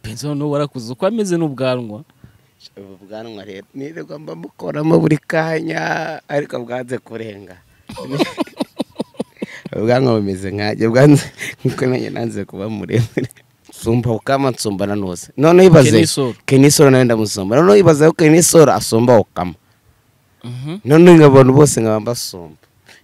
penzi noneho warakuze uko ameze n'ubwanwa ubu bwanwa rero nirirwa mba mukoramo buri kanya ariko bwanze kurenga ubwanwa bumeze nkanjye bwanze nkuko nanjye nanze kuba muremure nsumba ukama nsumba na nose noneho ibaze Kenisoro. kenisoro nawe ndamusumba noneho ibaze ko kenisoro asumba ukama noneho nkabona bose nkaba mbasumba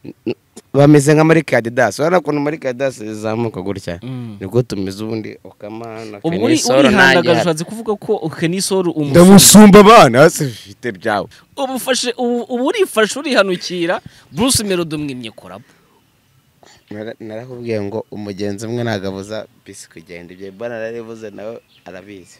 N- bameze nka muri kadidasi urabona ukuntu muri kadidasi zizamuka gutya Mm. nibwo tumeze ubundi ukama na ubwo uri- kenisoro nanjye urihanda hano. ushatse kuvuga ko kenisoro umusoro ndamusumba abana hasi bifite byawe ubu ufashe- ubu ubu urifashe urihanukira bruce melody umwimye korabo Nara- narakubwiye ngo umugenzi umwe ntabwo abuza bisi kugenda ibyo mbona narabivuze nawe arabizi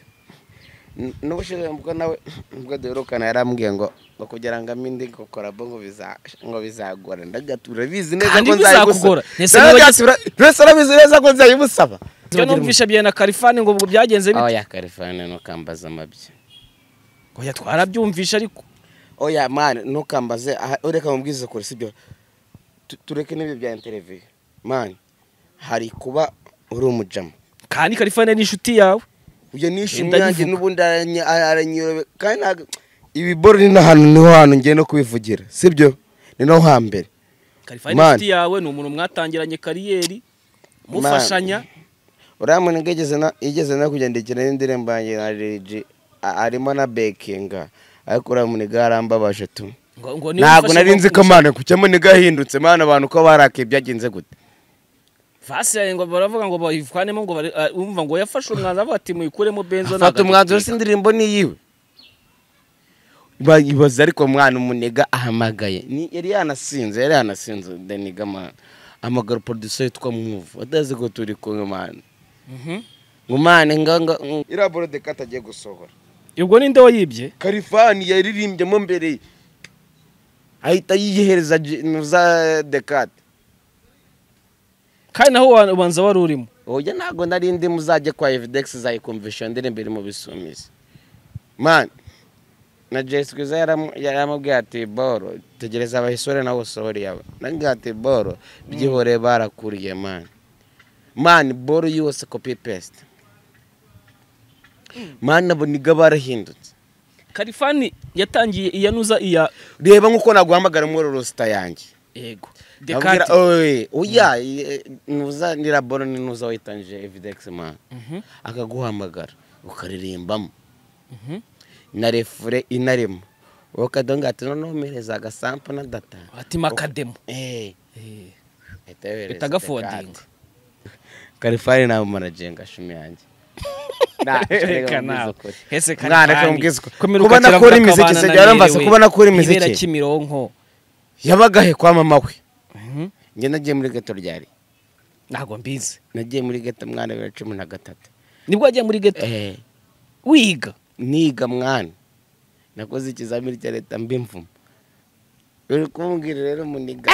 N- n'ubushize ubwo nawe ubwo duherukana yarambwiye ngo ngo kugira ngo ame indi kokorabo ngo biza- ngo bizagora ndagatura bizi neza Kandi ko bizakugora. nzayigusaba Ese niba ugeze- ndagatura rwese arabizi neza ko nzayimusaba ibyo numvisha bya na karifani ngo ubwo byagenze aho bite yakarifane ntukambaze amabye oya twarabyumvisha ariko oya mani ntukambaze aha ureka mubwize kure sibyo Tu- tureke n'ibyo bya interiviyu mani hari kuba uri umujama kandi karifani ni inshuti yawe ibyo nishimye Ndabivuga. yanjye n'ubundi arany- aranyorobe kandi ntabwo ibi boro ni n'ahantu niho hantu ngiye no kubivugira sibyo ni no hambere karifani ni inshuti Man. yawe ni umuntu mwatangiranye kariyeri Man. mufashanya uriya muntu ngo yigeze na- yigeze no kugendekera n'indirimbo yanjye na Lil G, a- arimo na bekinga ariko uriya muntu ngo yarambabaje tu ngo ngo niba ntabwo ufashe nari nzi ko ngo- mwana kucyamo nigahindutse mwana abantu ko barakaye byagenze gute Vasi yawe ngo baravuga ngo bayivanemo ngo bari- ah, umva ngo yafashe umwanzuro avuga ati muyikuremo benzo fata umwanzuro si n'agatekeka." indirimbo ni iyiwe Ba- ibaze ariko mwana umunega ahamagaye Ni- yari yanasinze yari yanasinze deniga mwana amagara producer yitwa muvu atazi ko turi kumwe mwana Mhm. ngo mwana nganga iriya borode ko atagiye gusohora ubwo ni nde wayibye karifani yaririmbyemo mbere ye. ahita yihereza Je- za dekate kandi naho wa- ubanza wari urimo oya ntabwo nari ndi muzajye kwa evidex zayikumvisha iyo ndirimbo iri mu bisumizi mani na jesi kwiza yaramu- yaramubwiye ati boro tegereza abahisore nawe usohore yawe nabwiye ati boro byihoreye barakuriye mani mani boro yose kopi pesite mani nabo niga barahindutse karifani yatangiye iyanuza iya reba nk'uko naguhamagara muri rusita yanjye yego Nabwira- dekate oye oya eh, nuza ni laboro ni nuza witangije evidex mani Mhm, akaguhamagara ukaririmbamo mhm. na refure inarimo wowe ukadonga ati noneho mpereza agasampo na data ati makademo Eh, Eh, ahita yohereza Bita gafodinga. dekate. karifari nawe marajenga shumi yange Nah, reka nawe. mubwize ukuri. Hese Mwana, reka Karifani. mubwize ukuri. Komera kuba ugakira nakora vuga imiziki akabana se na byarambaze Merewe. kuba nakora Ibera imiziki kimironko yabagahe kwa mama we Mhm. njye nagiye muri geto ryari ntabwo mbizi nagiye muri geto mwana bibiri na cumi na gatatu nibwo wagiye muri geto Eh, wiga niga mwana nakoze ikizamini cya leta mbimvuma uri kumbwira rero muniga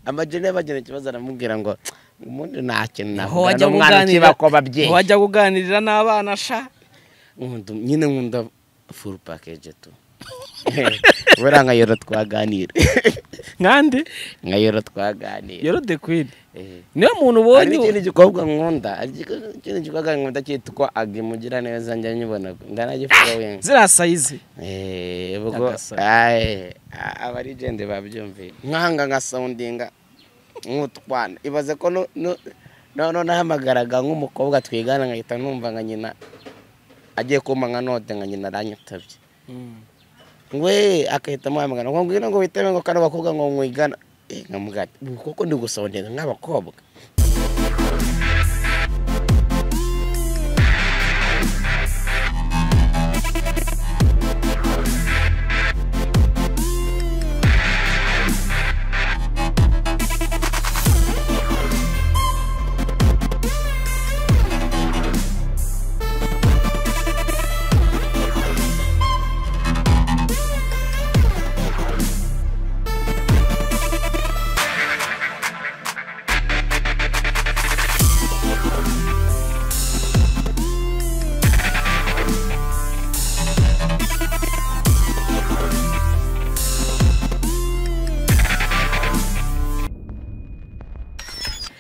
amajene yabagira ikibazo aramubwira ngo ubundi nta kintu Niho navuga wajya n'umwana kuganirira- ukiba ko babyeyi niho wajya kuganirira n'abana sha Nkunda- nyine nkunda full package tu buriya nka yoro twaganira nkande nka yoro twaganira yorode kwini Eh. niwe muntu hari ubonye n'ikindi gikobwa nkunda hari igiko- ikindi gikobwa nkunda cyitwa agimugira neza njya nyibona ndanagifuza wenda ziriya sayizi Eh, ubwo Agasaro. aye, a- abarigende babyumviye nkanga nkasawundinga nk'utwana ibaze ko nu- nu- noneho nahamagaraga nk'umukobwa twigana nkahita numva nka nyina agiye kumpa nka note nka nyina aranyitabye ngwe agahita amuhamagara ngo ngwino ngo witebe ngo kano bakobwa ngo mwigana Eh, nkamubwira ati, "Ubu koko ndi gusawundinga nk'abakobwa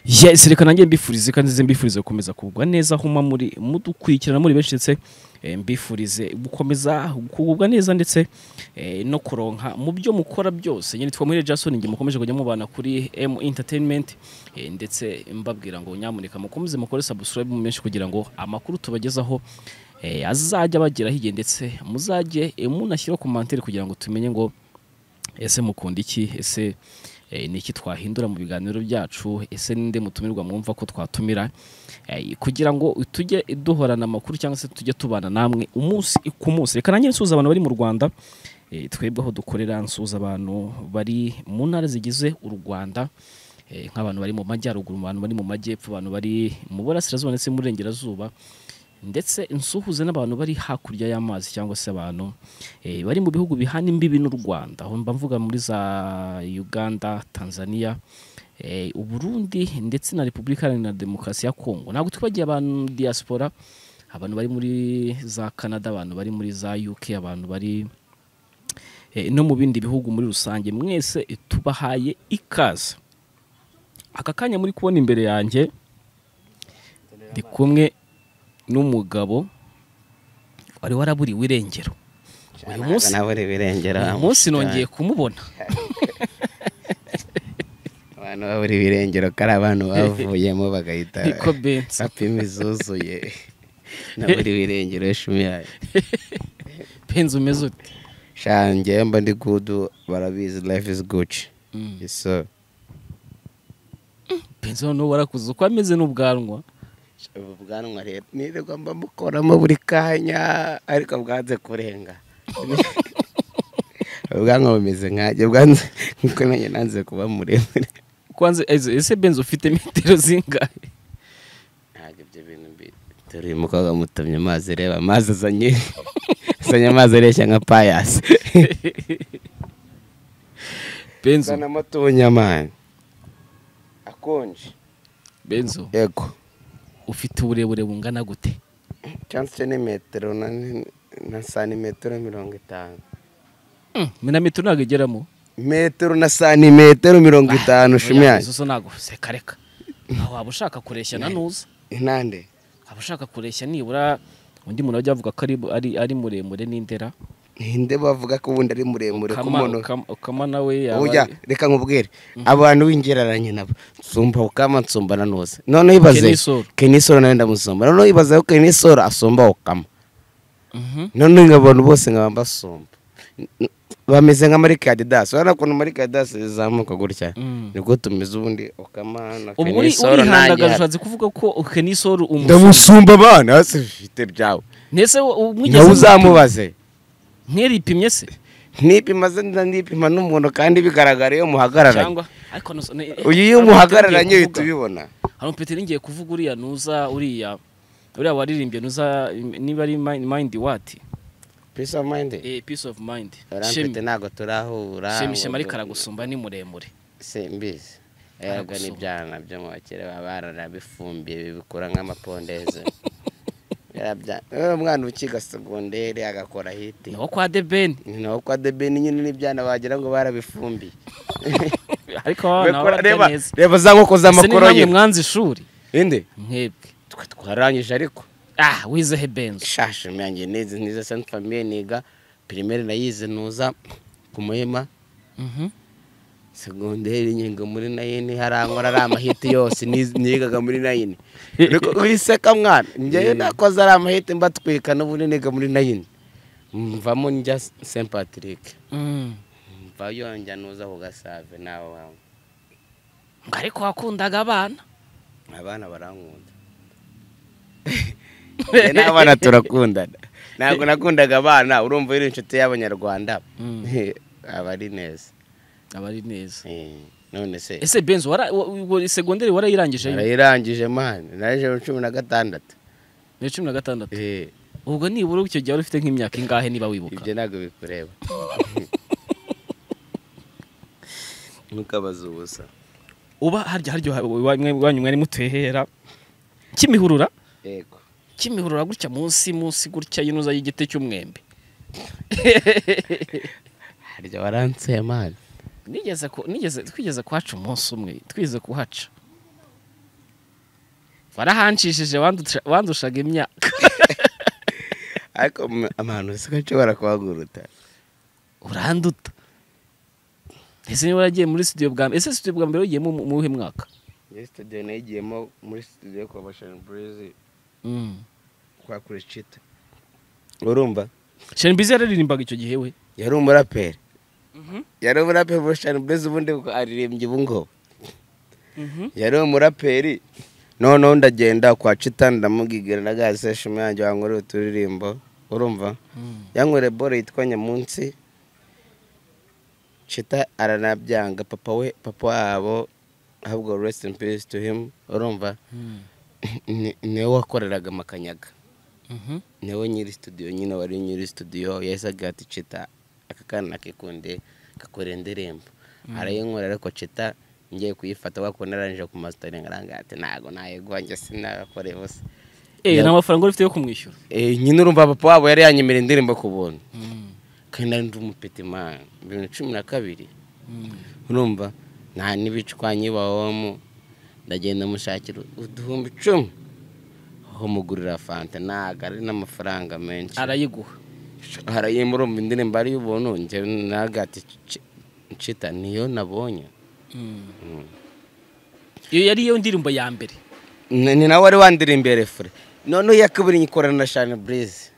yes reka nanjye mbifurize kandi nzize mbifurize gukomeza kugubwa neza aho muba muri mudukurikirana muri benshi ndetse eh, mbifurize gukomeza kugubwa neza ndetse eh, no kuronka mu byo mukora byose nyine twitwa muhire jason njye mukomeje kujya mubana kuri m entertainment eh, ndetse mbabwira ngo nyamuneka mukomeze mukore subscribe mu benshi kugira ngo amakuru tubagezaho eh, azajya bageraho igihe ndetse muzajye eh, munashyira komantere kugira ngo tumenye ngo ese mukunda iki ese eh, ni iki twahindura mu biganiro byacu ese ninde mutumirwa mwumva ko twatumira Eh, kugira ngo tujye duhorana amakuru cyangwa se tujye tubana namwe umunsi ku munsi reka nanjye nsuhuza abantu bari mu rwanda eh, twebwe aho dukorera nsuhuza abantu bari mu ntara zigize u rwanda eh, nk'abantu bari mu majyaruguru abantu bari mu majyepfo abantu bari mu burasirazuba ndetse n'uburengerazuba ndetse insuhuze n'abantu bari hakurya y'amazi cyangwa se abantu eh, bari mu bihugu bihana imbibi n'u Rwanda aho mba mvuga muri za Uganda Tanzania eh, Uburundi ndetse na Repubulika Iharanira Demokarasi ya Kongo ntabwo twibagiye abantu diaspora abantu bari muri za Canada abantu bari muri za UK abantu bari eh, no mu bindi bihugu muri rusange mwese eh, tubahaye ikaze aka kanya muri kubona imbere yanjye ndi kumwe n'umugabo wari waraburiwe irengero uyu munsi nabura ibirengera uyu munsi nongeye kumubona abantu babura ibirengero ko ari abantu bavuyemo bagahita niko bensa sapima izuzuye nabura ibirengero shumyaye penzi umeze ute shange mba ndi gudu barabizi life is good so penzi noneho warakuze uko ameze n'ubwanwa ubu bwanwa rero nirirwa mba mukoramo buri kanya ariko bwanze kurenga ubwanwa bumeze nkanjye bwanze nkuko nanjye nanze kuba muremure kwanze ese- ese benzi ufite metero zingahe ntabwo ibyo bintu mbi dore uyu mukobwa mutumye amazi reba amazi azanye azanye amazi areshya nka payasi benzo zana amata ubunyamani akonje benzo yego ufite uburebure bungana gute cyangwa se ni metero na na santimetero mirongo itanu Mm, me na metero ntabwo igeramo metero na santimetero mirongo itanu shumyanya izo zo ntabwo seka reka aho waba ushaka kureshya na nuza intande aba ushaka kureshya nibura undi muntu ajya avuga ko ari, ari, ari muremure n'indera ninde bavuga ko ubundi ari muremure Ukama- k'umuntu ukama- ukama nawe yaba ujya reka nkubwire abantu b'ingereranye nabo nsumba ukama nsumba na nuza noneho ibaze Kenisoro. kenisoro nawe ndamusumba noneho ibaze ko kenisoro asumba ukama Mhm. noneho nk'abantu bose nkaba mbasumba N- bameze nka marike ya didasi urabona ukuntu marike ya didasi zizamuka gutya Mm. nibwo tumeze ubundi ukama na ubu uri kenisoro urihangagaje ntajya ushatse kuvuga ko kenisoro umusore ndamusumba abana hasi bifite byawe ndetse wo- nawe mwigeze uzamubaze nteripimye se nipima ze ndipima n'umuntu kandi bigaragara iyo muhagararanye cyangwa ariko nusa- ne- uyu iyo hari umuntu muhagararanye ugiye uhita kuvuga. ubibona hari umupeteri ngiye kuvuga uriya nuza uriya uriya waririmbye nuza niba ari mind mind what peace of mind eh peace of mind arampete shemi ntabwo turahura shemi ngo- shemi ariko aragusumba ni muremure se mbizi erega Aragusumba. n'ibyana byo mu bakire baba bararabifumbiye bibikura nk'amapondeze Birabya- Eh, umwana ukiga segonderi agakora hiti ni wo kwa the ben ni nawo kwa debeni nyine n'ibyana wagira ngo barabifumbiye ariko abana Bakora- barya reba neza reba za nkoko ese ni z'amakoro namwe ye mwanze ishuri inde mwebwe twe twarangije ariko ah wizehe benzo shashe myange neza niza sante famiye niga pirimeri nayize nuza ku muhima Mhm. segonderi nyiga muri nayini harankora ari amahiti yose niz- nigaga muri nayini Ariko wiseka mwana njyewe nakoze ari amahiti mbatwika n'ubundi niga muri nayini mvamo njya st patrick Mm. mvayo njya nuza ku gasave nawe wawe ngo ariko wakundaga abana abana barankunda Njye n'abana turakundana ntabwo nakundaga abana urumva uri inshuti y'abanyarwanda Mm. aba ari neza aba ari neza Eh, none se ese benzo wara wa- wa- segonderi warayirangije narayirangije mani narayije cumi na gatandatu ni cumi na gatandatu Eh, ubwo nibura icyo gihe wari ufite nk'imyaka ingahe niba wibuka ibyo ntabwo bikureba ntukabaze ubusa uba harya harya iwanyu mwari mutuhera kimihurura yego kimihurura gutya munsi munsi gutya yinuza y'igiti cy'umwembe harya waranseye mani nigeze ku- nigeze twigeze kuhaca umunsi umwe twigeze kuhaca warahanshishije wandusha- wandushaga imyaka ariko mu- amahano usigaye nshobora kuhaguruta uranduta ese niba waragiye muri studio bwa mbere ese studio bwa mbere wagiyemo mu mu wuhe mwaka iyo sitadiyo nayigiyemo muri sitadiyo yo kwa bashaniburuzi kwa kuricita urumva shani bizi yararirimbaga icyo gihe we yari umuraperi yari umuraperi bashaniburuzi ubundi aririmbye ubu ngubu yari umuraperi noneho ndagenda kwa cita ndamubwigana na gazi seshima yanjye wankorera uturirimbo urumva yankoreye bore yitwa nyamunsi cita aranabyanga papa we papa wabo ahubwo rest in peace to him urumva ni- niwe wakoreraga amakanyaga niwe nyiri studio nyine wari nyiri studio yahise agira ati cita aka kana nakikunde kakora indirimbo arayinkorera ariko cita ngiye kuyifata wakunda arangije ku masitaringi aranga ati ntabwo nayiguha njye sinabakore bose eh nta mafaranga uri ufite yo kumwishyura Eh, nyine urumva papa wabo yari yanyemera indirimbo ku buntu kandi nari ndi umupetimani bibiri na cumi na kabiri urumva nta n'ibicwanyi bawamo ndagenda mushakira uduhumbi icumi aho mugurira fanta ntabwo ari n'amafaranga menshi arayiguha harayemo urumva indirimbo ari ubuntu njyewe nagati ncita niyo nabonye iyo yari yo ndirimbo ya mbere Ni- ni nawe wari wandirimbiye refure noneho iya kabiri nyikorana na shani burize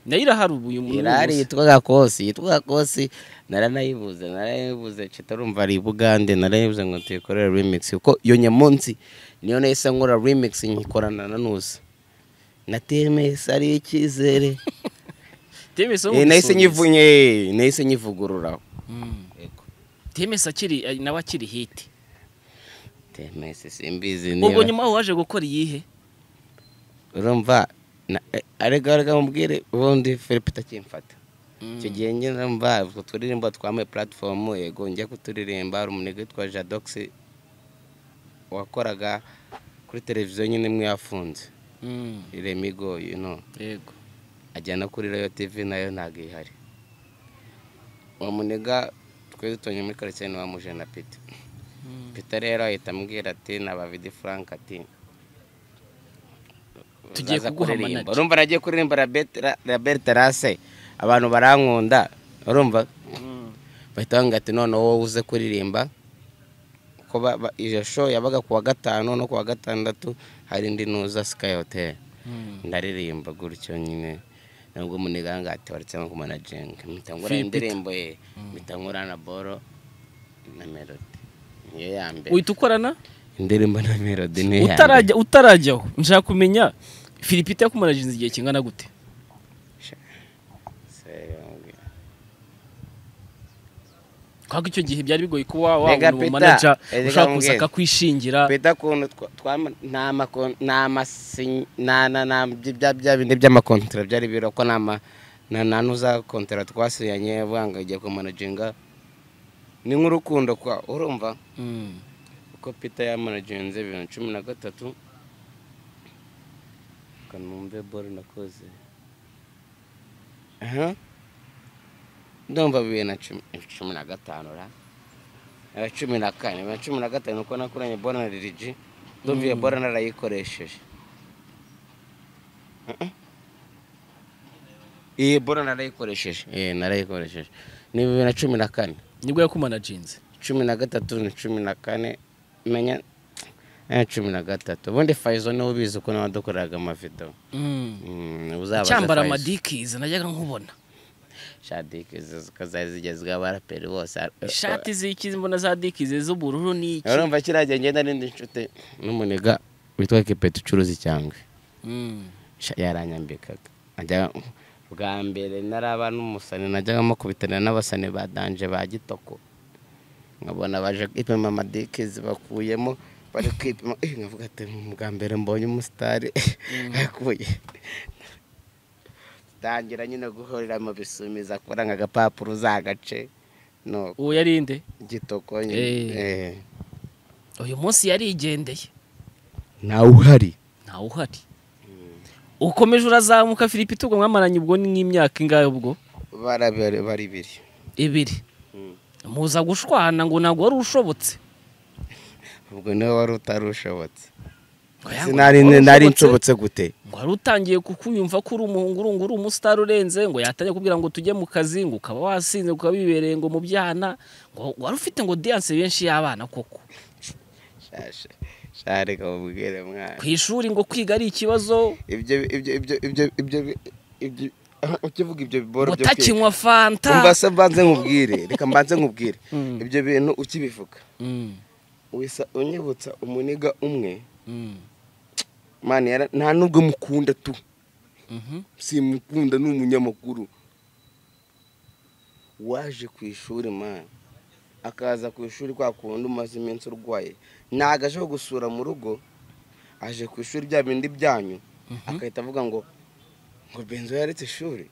nayo irahari ubu uyu muntu irari yitwaga kosi yitwaga kosi naranayibuze naranayibuze citarumva ari i bugande naranayibuze ngo tuyikorere remix kuko iyo nyamunsi niyo nahise nkora remix nyikorana na nusa na TMS ari icyizere temesa Eh, nahise nyivunye eh, nahise nyivugurura temesa akiri eh, nawe akiri hiti TMS simbizi ubwo niba nyuma waje gukora iyihe urumva na- eh, arega arega mubwire ubundi Philip takimfata icyo gihe njye mba utwo turirimbo twambaye platform yego njya kuturirimba hari umunega witwa jadox wakoraga kuri televiziyo nyine imwe yafunze Mm, iremigo you know yego ajyana kuri rayo tv nayo ntabwo ihari uwo munega twari dutonye muri karitsiye ntiwamuje na pita pita rero ahita ambwira ati na bavidi frank ati Tugiye "Uzaza kuguha kuririmba." manager. urumva nagiye kuririmba Rabert- Ra- Robert Rase abantu barankunda urumva bahita bambwira ati noneho wowe uze kuririmba ko ba- ba- iyo show yabaga ku wa gatanu no ku wa gatandatu hari indi nuza sky hotel ndaririmba gutyo nyine nubwo muniganga ati waretse nko kumanajenga mpita ngura Phil Peter. indirimbo ye mpita ngura na boro na melody niyo ya mbere uhita ukorana indirimbo na melody niyo ya mbere utarajya utarajyaho nshaka kumenya filipita yakumaraginze igihe kingana gute kubera ko icyo gihe byari bigoye kuba Rega wabona umu Peter, manaja ushaka rega kuza nkubwire. akakwishingira bita ukuntu twa- twama- nta mako- nta masinya- nta- nta- nta- bya- bya- bya bindi by'amakontara byari biro ko nta ma- nta- nta n'uza kontara twasinyanye avuga ngo igiye kumanaginga ni nk'urukundo kwa urumva Mm, kuko peter yamanaginze bibiri na cumi na gatatu kanumve bore nakoze aha ndumva bibiri na cumi cumi na gatanu ra Eh, cumi na kane bibiri na cumi na gatanu uko nakoranye bore na lirigi ndumva iyo bore narayikoresheje Uh-uh. iyi bore narayikoresheje eh narayikoresheje ni bibiri na cumi na kane nibwo yakumanaginze cumi na gatatu ni cumi na kane menya eh, cumi na gatatu ubundi fayizo niwe ubizi uko nawe wadukoreraga amavido Mm, uzabaze cyambara Fayzo. amadikizi najyaga nkubona shadike zikazari zigezweho abaraperi bose ishati z'ikizi mbona za dikizi z'ubururu n'iki urumva kiriya ngenda n'indi nshuti n'umuniga witwa kipetu ucuruza icyangwe Mm, Sha- yaranyambikaga Najyaga- bwa mbere naraba n'umusani najyaga mukubitanira n'abasani ba danje ba gitoko nkabona baje kwipima amadikizi bakuyemo bari kwipima Eh, nkavuga ati bwa mbere mbonye umusitari akuye tangira nyine guhurira mu bisumiza kuranga agapapuro uzagace no uwo yari inde gitoko Eh. nyine uyu munsi yarigendeye nawe uhari ntawe uhari ukomeje urazamuka filipita ubwo mwamaranye ubwo ni nk'imyaka ingahe ubwo barabere baribiri ibiri muza gushwana ngo ntabwo wari ushobotse ubwo niwe wari utarushobotse sinari nari nshobotse gute ngo wari utangiye kukuyumva ko uri umuhungu urungu uri umusitari urenze ngo yatangiye kubwira ngo tujye mu kazi ngo ukaba wasinze ngo ukaba wibereye ngo mu byana ngo wari ufite ngo diyanse benshi y'abana koko shashe shareka mubwire mwana ku ishuri ngo kwiga ari ikibazo ibyo ibyo ibyo ibyo ibyo ibyo ukivuga ibyo biboro ngo byo kwiga takinywa fanta umva se mbanze nkubwire reka mbanze nkubwire Mm. ibyo bintu ukibivuga Mm, wisa unyibutsa umuniga umwe mm, mani yara nta nubwo mukunda tu mhm, simukunda ni umunyamakuru waje ku ishuri mani akaza ku ishuri kwa kundi umaze iminsi urwaye ntabwo aje gusura mu rugo aje ku ishuri bya bindi byanyu mhm, agahita avuga ngo ngo benzo yaretse ishuri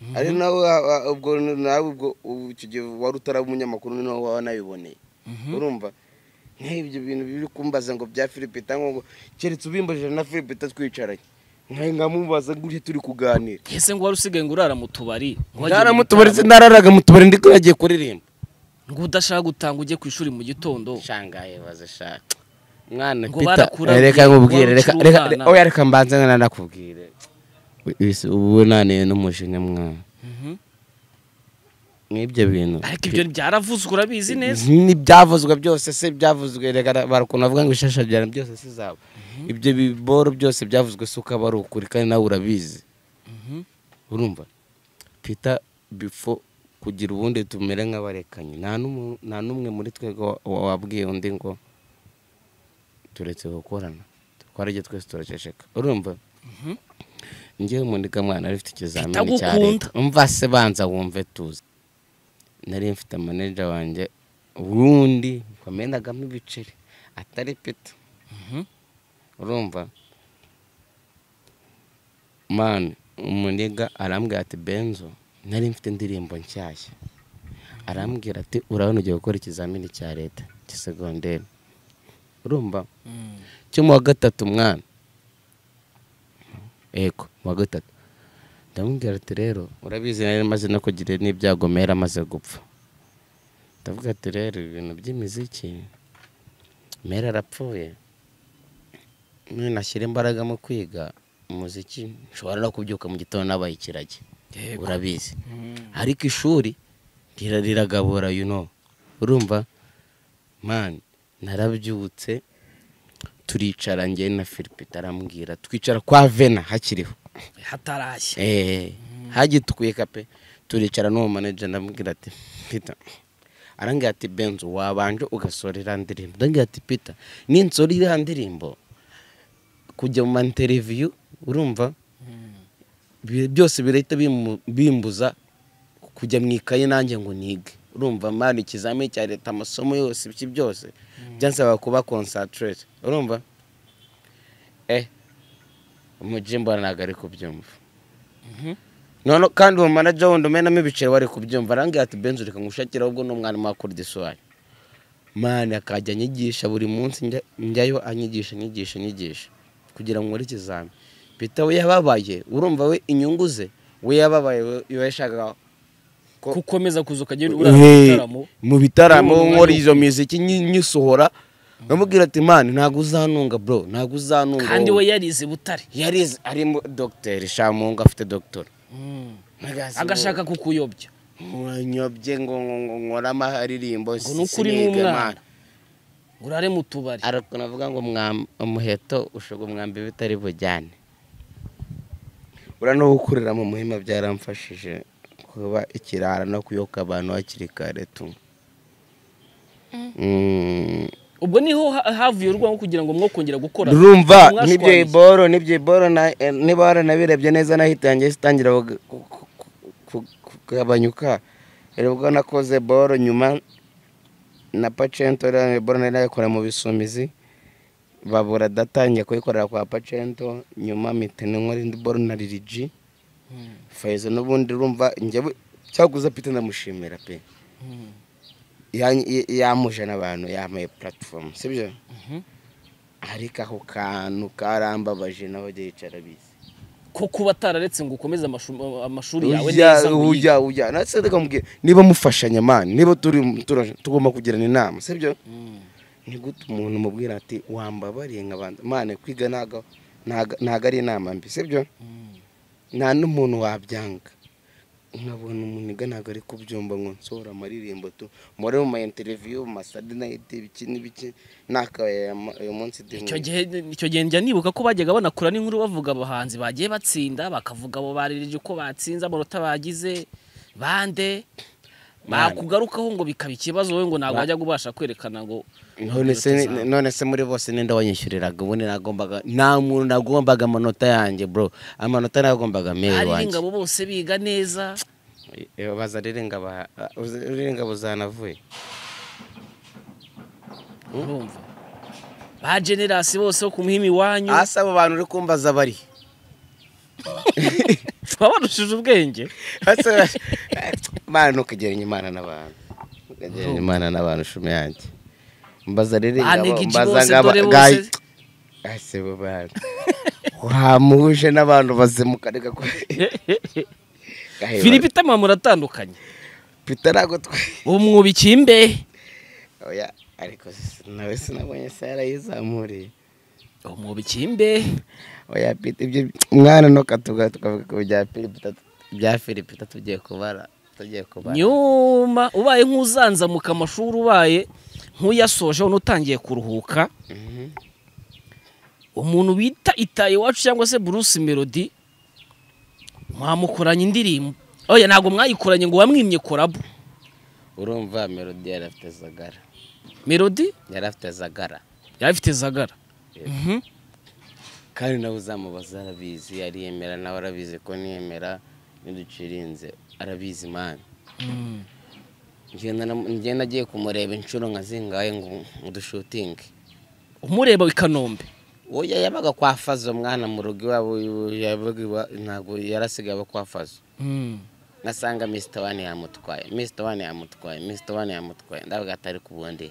mhm. ari nawe wa- wa- ubwo nawe ubwo ubu icyo gihe wari utaraba umunyamakuru ni nawe wanabiboneye Mhm. urumva nk'ibyo bintu biri kumbaza ngo bya filipita ngo keretse ubimbajije na filipita twicaranye nkahe nkamubaza gutya turi kuganira ese ngo wari usigaye ngo urara mu tubari ngo wagiye nara mu mu tubari bitaramo, nararaga mu tubari ndiko yagiye kuririmba ngo udashaka gutanga ujye ku ishuri mu gitondo shangaye baza shaka mwana Ngo pita barakurabye, reka nkubwire wari reka ukiri reka umwana. oya reka mbanze nanakubwire Wese ubu naniye n'umujinya mwana Mhm. nk'ibyo bintu ariko ibyo byaravuzwe urabizi neza n'ibyavuzwe byose se byavuzwe reka barakuntu bavuga ngo ishashabyana byose si zabo ibyo biboro byose byavuzwe se ukaba ari ukuri kandi nawe urabizi Mhm. urumva pita bifo kugira ubundi tumere nk'abarekanye nta n'umu- nta n'umwe muri twebwe wa- wa- wabwiye undi ngo turetse gukorana twarajye twese turaceceka urumva Mhm. ngewe muniga mwana ari ufite ikizamini cya Bitagukunda. leta umva se banza wumve tuzi nari mfite maneja wanjye wundi wamenagamo ibiceri atari pita Mhm. urumva mani umuniga arambwira ati benzo nari mfite indirimbo nshyashya arambwira ati urabona ugiye gukora ikizamini cya leta gisegonderi urumva Mm. cyo mu wa gatatu mwana yego mu wa gatatu ndamubwira ati rero urabizi nari maze no kugira n'ibyago mera amaze gupfa ndavuga ati rero ibintu by'imiziki mera arapfuye none nashyira imbaraga mu kwiga umuziki nshobora no kubyuka mu gitondo nabaye ikiragi Yego. urabizi Mm. ariko ishuri rira- riragabura you know urumva man narabyutse turicara njye na Philipita arambwira twicara kwa Vena hakiriho hatarashya eh hagitwika pe turicara n'uwo manager ndamubwira ati Peter arambwira ati Benzo wabanje ugasorera ndirimbo ndambwira ati Peter ninsora iriya ndirimbo kujya mu interview urumva bi- byose birahita bimu- bimbuza kujya mu ikayi nanjye ngo nige urumva mani ikizamini cya leta amasomo yose ibiki byose byansaba kuba concentrate urumva eh umujimbo ntabwo ari kubyumva Mhm. none kandi uwo manager wundi umenamo ibiceri wari kubyumva arambwira ati benzo reka ngushakire ahubwo ni umwarimu wakora disuwari mani akajya anyigisha buri munsi njya- njyayo anyigisha anyigisha anyigisha kugira ngo nkore ikizami pita we yababaye urumva we inyungu ze we yababaye we we yashakaga ko- kukomeza kuza ukajya urara mu bitaramo mu bitaramo N'umunwa nkora y'uko. izo miziki nyi- nyisohora nkamubwira ati mani ntabwo uzanunga bro ntabwo uzanunga kandi wowe." we yarize butare yarize arimo dogiteri shamungu afite dogiteri agashaka kukuyobya nkanyobye ngo ngo- ngo nkore amaririmbo Ngo ni ukuri ni umwana. ngo urare mu tubari ariko navuga ngo mwam- umuheto ushoga umwambi bitari bujyane ura no gukurira mu muhima byaramfashije kuba ikirara no kuyoka abantu hakiri kare tu Mm. ubwo niho ha- havuye urwango kugira ngo mwo kongera gukora urumva Mwashwanye. n'ibyo iboro n'ibyo iboro na- eh, niba waranabirebye neza nahitangiye zitangira kuga- ku- ku- ku- ku- kugabanyuka ubwo nakoze boro nyuma na pacento rero boro nari nayikora mu bisumizi babura datangiye kuyikorera kwa pacento nyuma mite n'inkora indi boro na liriji Mm, fayizo n'ubundi urumva njyewe cyaguza pite ndamushimira pe mm, Yan- y- yamuje n'abantu yampaye puratifomu sibyo mhm. ariko ako kantu karambabaje nawe yicara bizi ko kuba atararetse ngo ukomeze amashu- amashuri yawe neza ujya ngo uyige. ujya ujya natse reka mubwire niba mufashanya mani niba turi turaje- tugomba kugirana inama sibyo Mm, ni gute umuntu umubwira ati wambabariye nk'abandi mane kwiga ntago ntago ari inama mbi sibyo nta n'umuntu wabyanga nkabona umuntu ntabwo ari kubyumva ngo nsohora amaririmbo tu muri mu ma interiviyu mu masadenayiti ibiki n'ibiki n'akabaye uyu munsi icyo gihe icyo gihe njya nibuka ko bajyaga banakura n'inkuru bavuga abahanzi bagiye batsinda bakavuga abo baririje uko batsinze amanota bagize bande bakugarukaho ngo bikaba ikibazo wowe ngo ntabwo wajya ubasha kwerekana ngo none se none se muri bose ninde wanyishyuriraga ubundi nagombaga nta muntu nagombaga amanota yanjye bro amanota nagombaga meyi ari wanjye ingabo bose biga neza Eh, baza rero ingabo rero ingabo zanavuye urumva ba generasi bose bo ku muhima iwanyu hasi abo bantu uri kumbaza bari baba barushije ubwenge hasi aba- Mana ntukagereranye imana n'abantu ntukagereranye imana n'abantu shumi yanjye mbaza rero ingabo Anega iki mbaza bose, ngaba dore bose. gayi hasi abo bantu wamuhuje n'abantu bazimuka reka ko filipe itama muratandukanye pita ntabwo twe ubu mwubikiye imbehe oya ariko si- nawe sinabonye se yarayizamuriye ubu mwubikiye imbehe oya pita ibyo mwana ntuka tuga- tukavuga ku bya filipita ibya filipita tugiye kubara tugiye kubara nyuma ubaye nk'uzanzamuka amashuri ubaye nk'uyasoje none utangiye kuruhuka Mhm. umuntu bita itaye iwacu cyangwa se bruce melody mwamukoranye indirimbo oya ntabwo mwayikoranye ngo wamwimye korabu urumva melodi yari afite zagara melody yari afite zagara yari afite zagara Mhm. kandi nawe uzamubaza arabizi ariyemera nawe arabizi ko niyemera ntiducirinze arabizi mani Mm. ngenda agiye kumureba inshuro nka zingahe ngo udushutinge umureba i kanombe oya yabaga kwa fazo mwana mu rugo iwabo yabaga iwa- ntabwo yarasigaye aba kwa fazo Mm. ngasanga misita wani yamutwaye misita wani yamutwaye misita wani yamutwaye ndavuga atari ku bundi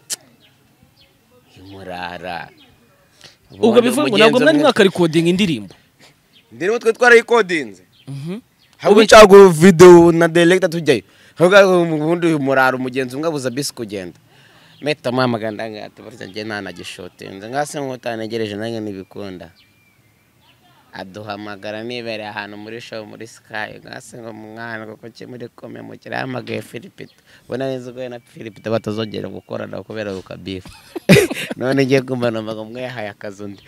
imurara ubwo bivuga ngo ntabwo mwari mwakarikodinga indirimbo ndiri mutwe twarayikodinze Mhm. haba ucagura videwo na deregita tujyayo haba ubundi uyu murara umugenzi umwe abuza bisi kugenda meta mpamagana ngahita barya njye ntanagishotinze ngase nk'utanegereje nanjye ntibikunda aduhamagara nibereye ahantu muri show muri sky ngase ngo mwana kuko ki muri kome mukire yahamagaye filipita ubona neza ko we na filipita batazongera gukorana kubera ukabifu none ngiye kumva numvaga umwe yahaye akazi undi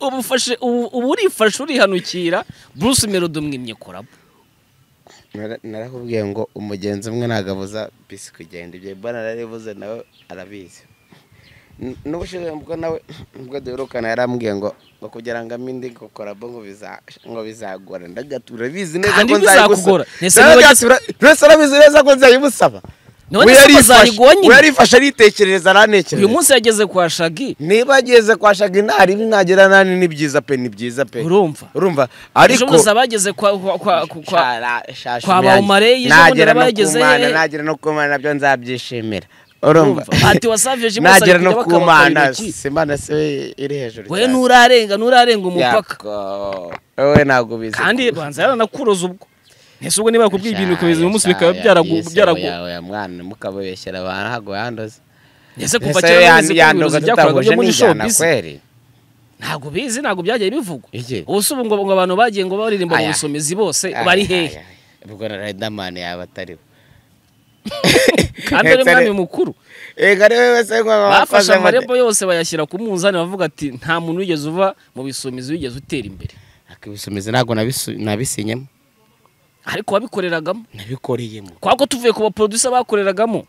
ubu ufashe- ubu ubu urifashe urihanukira bruce melody umwimye korabu Nara- narakubwiye ngo umugenzi umwe ntabwo abuza bisi kugenda ibyo mbona narabivuze nawe arabizi N- n'ubushize mbwo nawe mbwo duherukana yarambwiye ngo ngo kugira ngo ame indi kokorabo ngo biza- ngo bizagora ndagati urabizi neza Kandi ko nzayigusaba bizakugora. Nese niba Ndagati ura- wese arabizi neza ko nzayibusaba None We se ko yarifashe- zarigonyine? we yarifashe aritekerereza uyu aranekereza munsi yageze kwa shagi niba ageze kwa shagi nta ribi nagera nani ni byiza pe ni byiza pe urumva urumva ejo ariko buza bageze kwa kwa kwa, kwa, kwa kwa kwa Bawumareye, ije nagera mbona no bageze ku Mana he? nagera no ku Mana nabyo nzabyishimira urumva Urumva? Ati wasaveje Imana nagera ikajya no ku bakabakaba Mana intoki. si Imana si we iri hejuru wowe nturarenga nturarenga umupaka wowe ntabwo ubizi kandi banza yaranakuroza ubwo ese ubwo niba bakubwiye ibintu ukabiza uyu munsi Shaya, bikaba byaragu yise byaragu oya, oya, mwana mukababeshyera abantu ntabwo yandoze ese kuva Ese kera yan- babizi ko yandoga ubuyobozi byakoraga tutahuje byo muri n'injyana showbiz kweri ntabwo bizi ntabwo byagiye bivugwa Iki? ubu si ubu ngo ngo abantu bagiye ngo baririmba mu Aya. busomezi bose Ay, bari ay, hehe ay. ubwo na Riderman yaba atariwe kandi ari Ndetse ari- mwami mukuru Ega ari we wese ngo- bafashe amarembo yose bayashyira ku munzani bavuga ati nta muntu wigeze uva mu bisomezi wigeze utera imbere akibisumizi ntabwo nabisu- nabisinyemo ariko wabikoreragamo nabikoreyemo kwa ko tuvuye ku baproducer bakoreragamo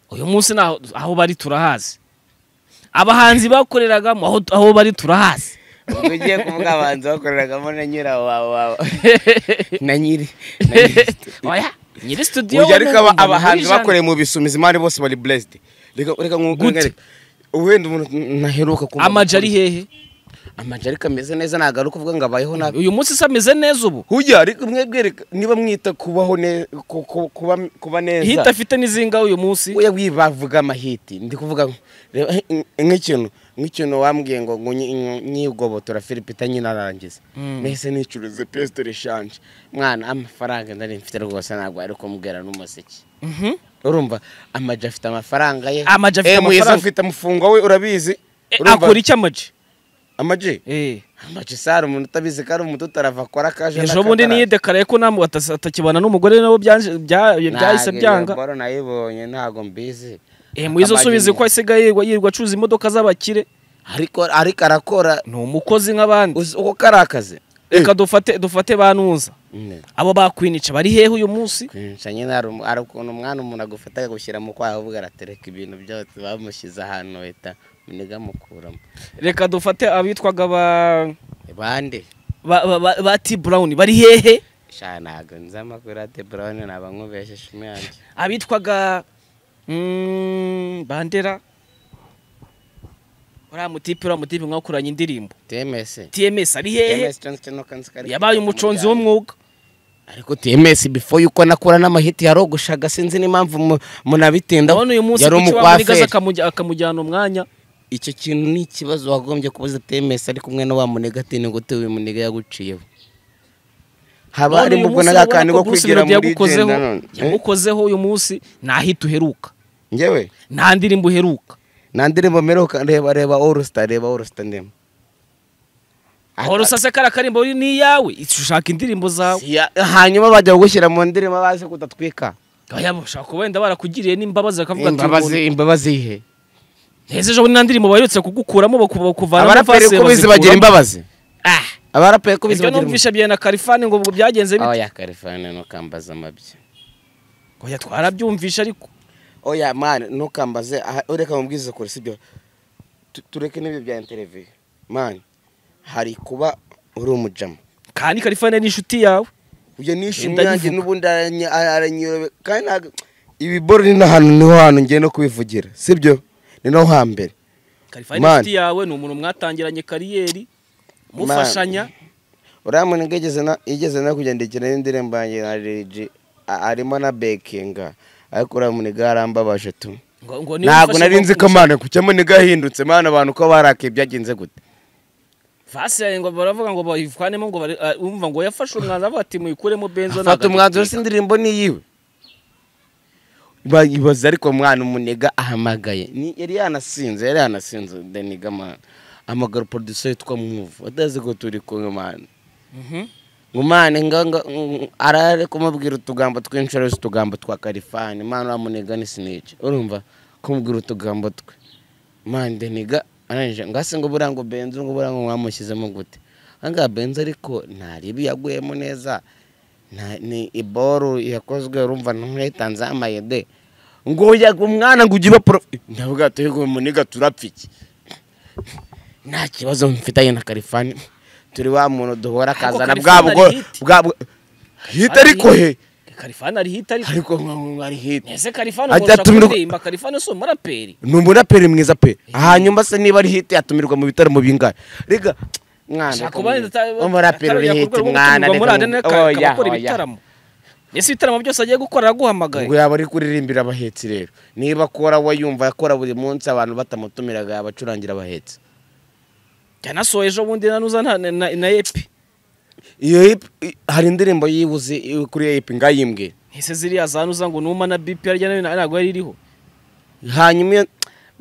uyu munsi naho aho bari turahazi abahanzi bakoreragamo aho, aho bari turahazi ubwo ugiye kuvuga abanzi bakoreragamo na nyirawo wawe na nyiri oya nyiri studio ubu we ariko ni aba- umuntu abahanzi muri bakoreye mu bisumizi imana bose bari blessed reka reka Gute? nk'uko wenda umuntu ntaheruka genre. amaji ari hehe amaji ariko ameze neza ntabwo ari ukuvuga ngo abayeho nabi uyu munsi se ameze neza ubu hujya ariko mwebwe reka niba mwita kubaho neza kuba kuba hita neza afite n'izinga uyu munsi we wi bavuga amahiti ndi kuvuga ngo, reba nk- nk'ikintu nk'ikintu wambwiye ngo ngo nyi- nyi- nyigobotora filipita nyine arangiza Mm. nahise nicuruze pesite reshanje mwana amafaranga ndari mfite rwose ntabwo ari kumbwira n'umuziki Mhm. urumva amaji afite amafaranga ye Ama G afite Eh, Mwiza amafaranga. afite umufungo we urabizi Eh, Urumva? akora iki amaji amaji Eh, amaji sara umuntu utabizi ko ari umutu arava akora akaje ejo bundi niyidekaraye ko namwe atasa- atakibana n'umugore nabo byanje- bya- byahise byanga mboro nayibonye ntabwo mbizi Eh, mwiza Ama G usubiza ni- ko asigaye yirirwa- yirirwa acuruza imodoka z'abakire ariko ariko arakora ni umukozi nk'abandi uzi uko kari akazi reka dufate dufate banuza Mm. abo bakwinica bari hehe uyu munsi kwinisha nyine hari umu- hari ukuntu umwana umuntu agufata agushyira mu kwaha uvuga aratereka ibintu byose bamushyize ahantu leta muniga mukuramo reka dufate abitwaga ba bande ba- ba- ba- ba T Brown bari hehe sha ntabwo nzi amakuru ya teburawuni ntabwo nkubesheje umwanjye abitwaga mm, bandera uriya mutipe uriya mutipe mwakoranye indirimbo temesi tms ari hehe temesi cyangwa se no kansi kari yabaye umuconzi w'umwuga ariko temesi bifo yuko nakura n'amahiti yarogoshaga sinzi n'impamvu mu- munabitindaho ndabona uyu munsi yari kuki bamunigaza umukwaferi akamujya- akamujyana umwanya icyo kintu ni ikibazo wagombye kubuza temesi ari kumwe na wa munega atini ngo utewe munega yaguciyeho haba None harimo uyu ubwo munsi na urabona kantu ko ko Bruce kwigira Melody muri yagukozeho- genda none yagukozeho uyu munsi ntahita uheruka Eh, njyewe nta ndirimbo uheruka nta ndirimbo mperuka reba reba orusita reba orusita ndimo aho rusase kariya karimbo uri ni iyawe ushaka indirimbo zawe Ya- hanyuma bajya kugushyira mu ndirimbo bazi kutatwika Oya, bashobora kuba wenda barakugiriye n'imbabazi bakavuga ati imbabazi imbabazi ihe heza ejo bundi nta ndirimbo baherutse kugukuramo baku- bakuvanamo abaraperi vase ko bizi bazikuramo. bagira imbabazi Ah, abaraperi ko bizi ibyo bagira imbabazi numvisha bya na karifani ngo ubwo byagenze bite oya karifani ntukambaze amabya oya twarabyumvisha ariko oya mani ntukambaze aha- ureka mubwize kure sibyo Tu- tureke n'ibyo bya interiviyu mani hari kuba uri umujamu kandi karifani ni inshuti yawe ibyo nishimye Ndabivuga. yanjye n'ubundi aranyi- aranyirobe kandi ntabwo ibiboro ni n'ahantu niho hantu ngiye no kubivugira sibyo ni no hambere karifani ni Man. inshuti yawe ni umuntu mwatangiranye kariyeri Man. mufashanya uriya muntu yigeze na yigeze no kugenda ikina n'indirimbo yanjye na Lil G a- arimo na bekinga ariko uriya muniga yarambabaje tu ngo ngo niba ntabwo umfashe nari nzi ko kuguza- mwana ku muniga yahindutse mwana abantu ko barakaye byagenze gute vase yawe ngo baravuga ngo bayivanemo ngo bare- ah, umva ngo yafashe umwanzuro avuga ati muyikuremo benzo afata ntago- umwanzuro se indirimbo ni iyiwe Ba- ibaza ariko mwana umunega ahamagaye Ni- yari yanasinze yari yanasinze deniga mwana amagara producer witwa muvu atazi ko turi kumwe mwana Mhm. ngumane nganga arare kumubwira utugambo twinshi ari utugambo twa karifani mwana uramunega ni siniki urumva kumubwira utugambo twe mani deniga arangije ngase ngo buriya ngo benzo ngo buriya ngo mwamushyizemo gute ahangaha benzo ariko nta ribi yaguyemo neza nta- ni iboru yakozwe urumva ntuhetanzeho amayede ngo yaga umwana ngo ujye uba poro ndavuga ati ngo muniga turapfa iki nta kibazo mfitanye na karifani turi wa muntu duhora Ariko akazana bwa Kalifani bwo ari hit. bwa bwo- hit ariko he karifani ari hita ariko ariko nka- nka ari hit ese karifani Ajya ngo ushaka atumirwa- kuririmba karifani si umuraperi ni umuraperi mwiza pe hanyuma se niba ari hit yatumirwa mu bitaramo bingahe rega mwana Shaka ubaye ata- umuraperi uri atarajya hit ku rwego mwana rwo gutumirwa muri rega Adenair, ngo- akaba oya, akora oya. ibitaramo ese ibitaramo byose agiye gukora araguhamagaye ngo yaba ari kuririmbira abahetsi rero niba akora we yumva akora buri munsi abantu batamutumiraga yabacurangira abahetsi yanasohoye ejo bundi nanuza na, na, na, na epi iyo hip i- hari indirimbo yibuze i- kuri hip ngayimbwe ese ziriya zanuza ngo numa na bp harya nayo ntabwo yari iriho hanyuma iyo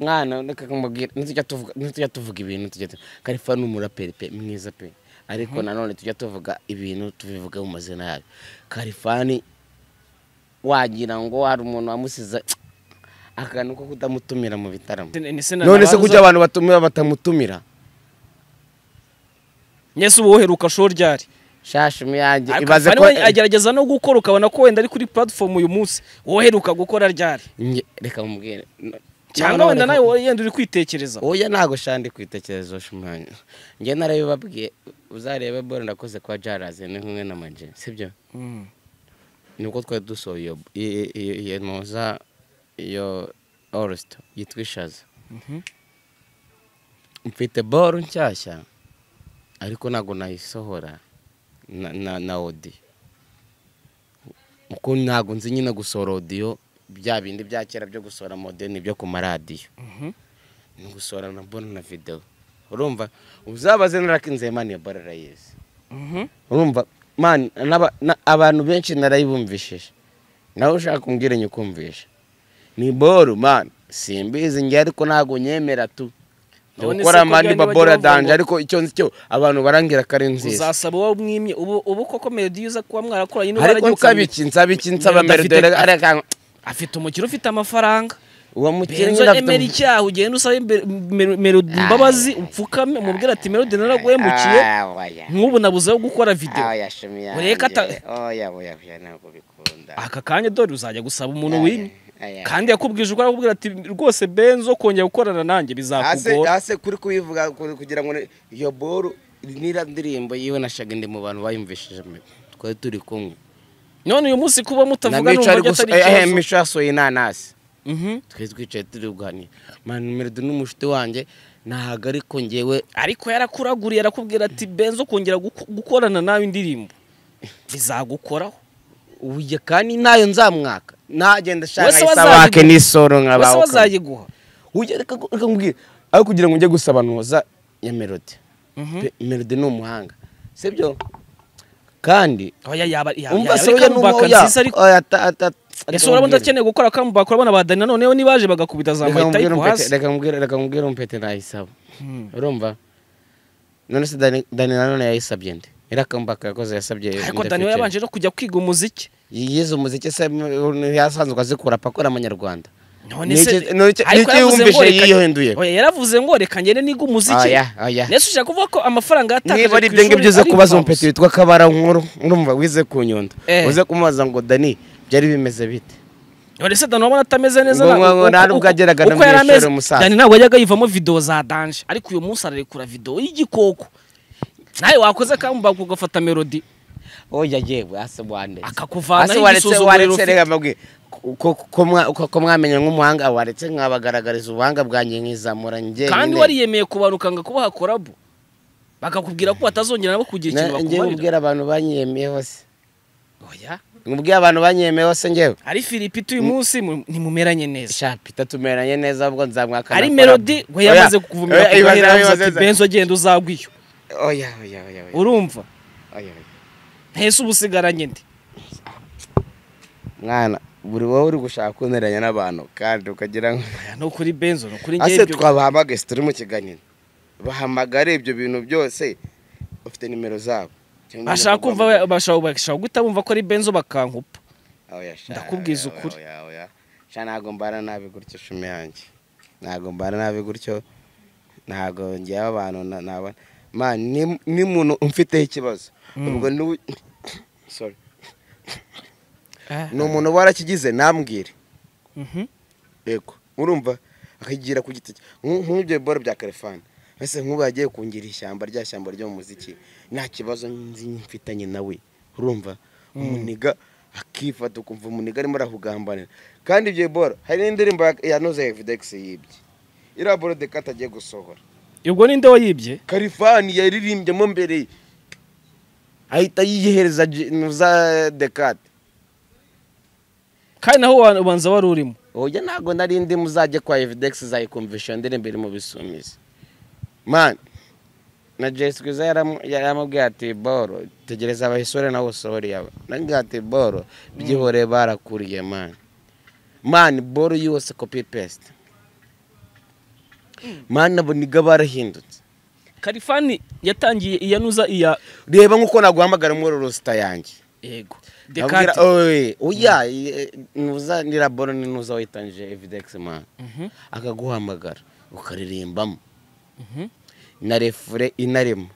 mwana reka kumubwira ntitujya tuvuga ntitujya tuvuga ibintu tujya tu- karifa ni umuraperi pe mwiza pe ariko nanone tujya tuvuga ibintu tubivuga mu mazina yayo karifani wagira ngo hari umuntu wamusize akantu ko kutamutumira mu bitaramo Ese na- none se nabanuza- kuki abantu batumira batamutumira nyese ubu woheruka show ryari shashi muyange Ariko ibaze Fani ko we agerageza no gukora ukabona ko wenda ari kuri platform uyu munsi woheruka gukora ryari Nge- reka mubwire No- cyangwa Noneho wenda reka- nawe wowe yenda uri kwitekereza oya ntago shandi kwitekereza shumanya njye narabibabwiye uzarebe bora ndakoze kwa jaraze ni kumwe na maje sibyo Mm. nibwo twari dusohoye iyo- iyo- iyo iyo noza iyo orusita yitwa ishaza Mhm. mfite boro nshyashya ariko ntabwo nayisohora na- na na odi kuko ntabwo nzi nyine gusohora odiyo bya bindi bya kera byo gusohora modeni byo ku maradiyo Mhm. ni gusohora na bona na videwo urumva uzabaze narakinze mani ya bara rayizi Mhm. urumva mani n'aba- na- abantu benshi narayibumvishije nawe ushaka umbwire nyukumvisha ni boru mani simbizi njye ariko ntabwo nyemera tu None se gukora ko mani byari babora bajya bavuga danje ngo- ariko icyo nzi cyo abantu barambwira ko ari nziza uzasaba uwo mwimye ubu ubu koko melodiyo uza kuba mwarakoranye n'uwo ariko waragiye nsaba ukamenya iki nsaba iki nsaba Melody afite- meridore areka afite umukiro ufite amafaranga uwo benzo mukiriya emera icyaha ugenda usaba imbe- mer- melody imbabazi upfukame umubwira ati melody naraguhemukiye nk'ubu nabuze yo gukora videwo Ureka ata- ntabwo bikunda aka kanya dore uzajya gusaba umuntu wimye Aya. kandi yakubwije ukora akubwira ati rwose benzo kongera gukorana nanjye hase bizakugora hase kuri kubivuga ku- kugira ngo ni- iyo boru nira ndirimbo yiwe na shaga ndi mu bantu bayumvishije mu- twari turi kumwe none uyu munsi kuba na mutavuga mico numva ari byo gusa atari eh, eh, ikibazo mico yasohoye inanasi Mhm. twari twicaye turi kuganira mani meredi n'umushuti wanjye ntago ariko ngewe ariko yarakuraguriye arakubwira ati benzo kongera guko- gukorana nawe indirimbo bizagukoraho ubuye kandi ntayo nzamwaka ntagenda ashaka Wese isabake wazayiguha. n'isoro nka bose bawe bazayiguha ujye reka reka nkubwire aho kugira ngo njye gusabanuza ya melodi Pe- melodi ni umuhanga sibyo kandi oya yaba yaba umva yaba se ari oya ni comeback umuhanga nziza ariko ese urabona udakeneye gukora comeback urabona ba Danny noneho nibaje bagakubita za reka Mayitayi mubwire ku umpete- hasi reka mubwire reka mubwire umpete nayisaba Hmm. urumva none se Dani Dani nanone yayisabye nde iriya comeback yakoze yasabye ariko nde Danny we featuring. yabanje no kujya kwiga umuziki yize umuziki se m- yasanzwe azikura pa akora amanyarwanda none Ni se iki- ni iki- ariko ni iki yaravuze yumvise ngo reka- yihinduye? oya yaravuze ngo reka ngende niga umuziki Oya, oya. nese ushaka kuvuga ko amafaranga yatakaje niba ari ku ibyo ishuri ngibyo uze ari kubaza impfabusa? umpete witwa kabara nkuru urumva wize ku nyundo Eh. uze kumubaza ngo dani byari bimeze bite none se Danny urabona atameze neza Ngo- na- ngo- ngo uko- nta n'ubwo uko- yageraga uko no mu yari ishuri ameze. umusaza. Danny ntabwo yajyaga yivamo video za danje ariko uyu munsi ararekura video y'igikoko nawe wakoze comeback ugafata melody oya yewe hasi wandetse Akakuvanaho Hasi waretse- igisuzuguriro waretse ufite. reka mbabwire ko- ko- ko mwa- ko- ko mwamenya nk'umuhanga waretse nkabagaragariza ubuhanga bwanjye nkizamura njyewe kandi wariyemeye kubanuka ngo kubaha korabu bakakubwira ko batazongera nabo kugira ikintu njyewe bakumarira ubwira abantu banyiyemeye hose oya ubwira abantu banyiyemeye hose njyewe ari filipito uyu munsi mu- ntimumeranye neza shapita tumeranye neza ubwo nzamwaka ari melody we yamaze kuvumira ku gahera yavuze ati benzo genda uzagwa iyo oya oya oya oya urumva oya oya. ntese uba usigaranye ndi mwana buri wowe uri gushaka kuneranya n'abantu kandi ukagira ngo Oya, ni ukuri benzo ni ukuri ase ngewe ibyo twabahamagaye si turi mu kiganiro bahamagare ibyo bintu byose ufite nimero zabo Cyangwa bashaka nimero kumva baguhamagara. bashaka bashaka guhita bumva ko ari benzo bakankupa Oya, sha, Ndakubwiza oya, ukuri. oya, oya. sha ntabwo mbana nabi gutyo shumi yanjye ntabwo mbana nabi gutyo ntabwo ngewe abantu na- nabona Man, ni- ni muntu umfiteho ikibazo ubwo ni Sorry. ni umuntu warakigize nambwire Mhm. yego urumva akagira ku giti cye Nk- nk'ibyo biboro bya karefani ese nk'ubu yagiye kungira ishyamba rya shyamba ryo mu muziki nta kibazo nzi mfitanye nawe urumva umuniga akifata ukumva umuniga arimo arahugambanira kandi ibyo biboro hari n'indirimbo ya- ya noza evidegisi yibye iriya boro dekata agiye gusohora ubwo ninde wayibye karifani yaririmbyemo mbere ye. ahita yiyihereza Je- noza dekata kandi naho wa- ubanza wari urimo oya ntabwo nari ndi muzajye kwa evidegisi za ikomvesheni ndirimbo iri mu bisumizi mani na jesi kwiza yaramu- yaramubwiye ati boro tegereza abahisore nawe usohore yaba nange ati boro byihoreye barakuriye mani mani boro yose kopi pesite mani nabo niga barahindutse karifani yatangiye iyanuza iya reba nk'uko naguhamagara muri rusita yanjye yego Abwira- dekate oye, oya ye- nuza ni laboro ni nuza witangije evidegisi mani Mhm, akaguhamagara ukaririmbamo mhm. na refure inarimo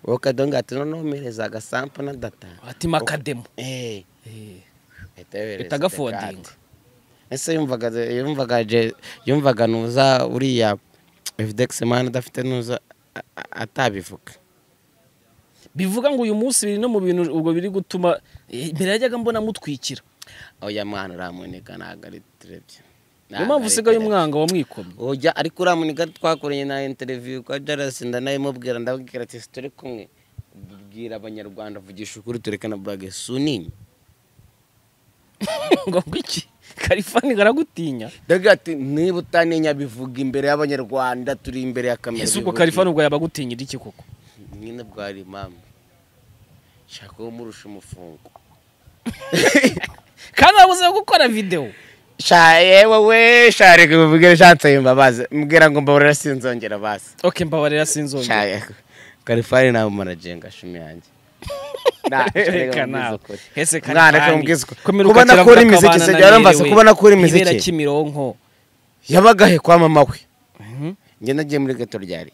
wowe ukadonga ati noneho mpereza agasampo na data ati makademo Eh, Eh, ahita yohereza Bita agafondinga. dekade. ese yumvaga yumvaga je- yumvaga nuza uriya evidegisi mani adafite nuza a- a- atabivuga bivuga ngo uyu munsi biri no mu bintu ubwo biri gutuma eh, mbere yajyaga mbona mutwikira oya mwana uramunika ntabwo ari turebye niyo mpamvu usigaye umwanga wamwikomye ujya ariko uriya munika twakoranye na interiviyu kwa jarasi ndanabimubwira ndabwira ati turi kumwe bwira abanyarwanda vugisha ukuri tureke na burage sunini ngo iki karifani karagutinya ndavuga ati niba utanenya bivuga imbere y'abanyarwanda turi imbere ya kamera ese ubwo bivuga karifani ubwo yabagutinyira iki koko iki?" nyine bwari impamvu shaka uwo murusha umufungo kandi wabuze gukora videwo sha yewe we sha reka mubwire nshatse imbabazi mbwira ngo mbabarira sinzongera basi oke mbabarira sha sinzongera yego kalifari nawe umarajenga shumi yanjye Nah, sha, reka Reka mubwize nawe. ukuri. Ese Mwana, reka Kalifani. mubwize ukuri. Komera Kuba ukakira nakura vuga imiziki, akabana se byaramfase nanerewe. kuba nakura imiziki. Ibera Kimironko. yabagahe kwa mama we Mhm. njye nagiye muri geto ryari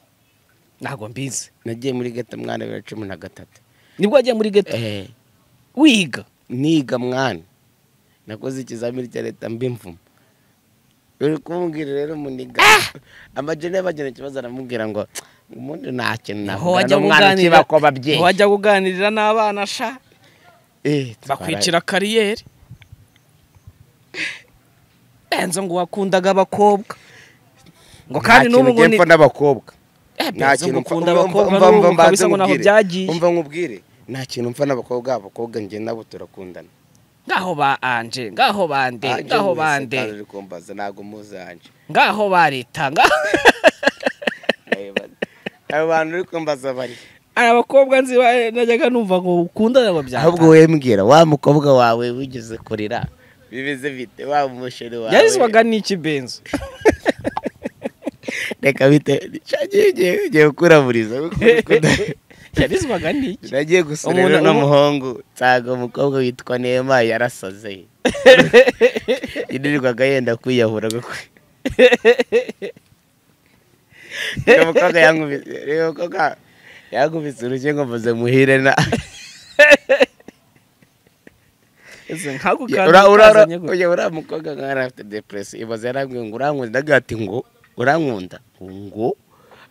Ntabwo mbizi. nagiye muri geto mwana bibiri na cumi na gatatu Nibwo wagiye muri geto Eh, wiga. niga mwana nakoze ikizamini cya leta mba imvumo uri kumbwira rero umuniga amajene y'abagena ikibazo aramubwira ngo ubundi nta kintu Aho navuga wajya n'umwana kuganira. ukiba ko Aho babyeyi wajya kuganirira n'abana sha Eh, bakwicira kariyeri. Benzo ngo wakundaga abakobwa. Ngo nta kandi n'ubu kintu ngo njye ni mpfa n'abakobwa Eh, nta Benzo ngo kintu ukunda abakobwa n'ubu ngo mbanze kabisa ngo ntaho nkubwire. byagiye. umva nkubwire nta kintu mpfa n'abakobwa abakobwa njye nabo turakundana Ngaho ba Anje, ngaho ba Nde, Anje ngaho wese ba Nde. kandi uri kumbaza ntabwo muzi anje ngaho barita abo bantu uri kumbaza bari hari abakobwa nzi ba- najyaga numva ngo ukundana ngo ahubwo byanga wembwira wa mukobwa wawe wigeze kurira bimeze bite wa musheri wawe yarizwaga n'iki benzo reka bite ngiye ngiye gukuraburiza yarizwaga n'iki nagiye gusa Umuntu- rero umu- n'umuhungu nsanga umukobwa witwa nema yarasaze yinirirwaga yenda kwiyahura kuko uyu mukobwa yankubise uyu mukobwa yankubise urushyi ngo mvuze muhire na Ese nka gukanda ura ura ukazanye gutya. oya uriya mukobwa nka yari afite depresi ibaze yarambwiye ngo urankunda ndagira ati ngo urankunda ngo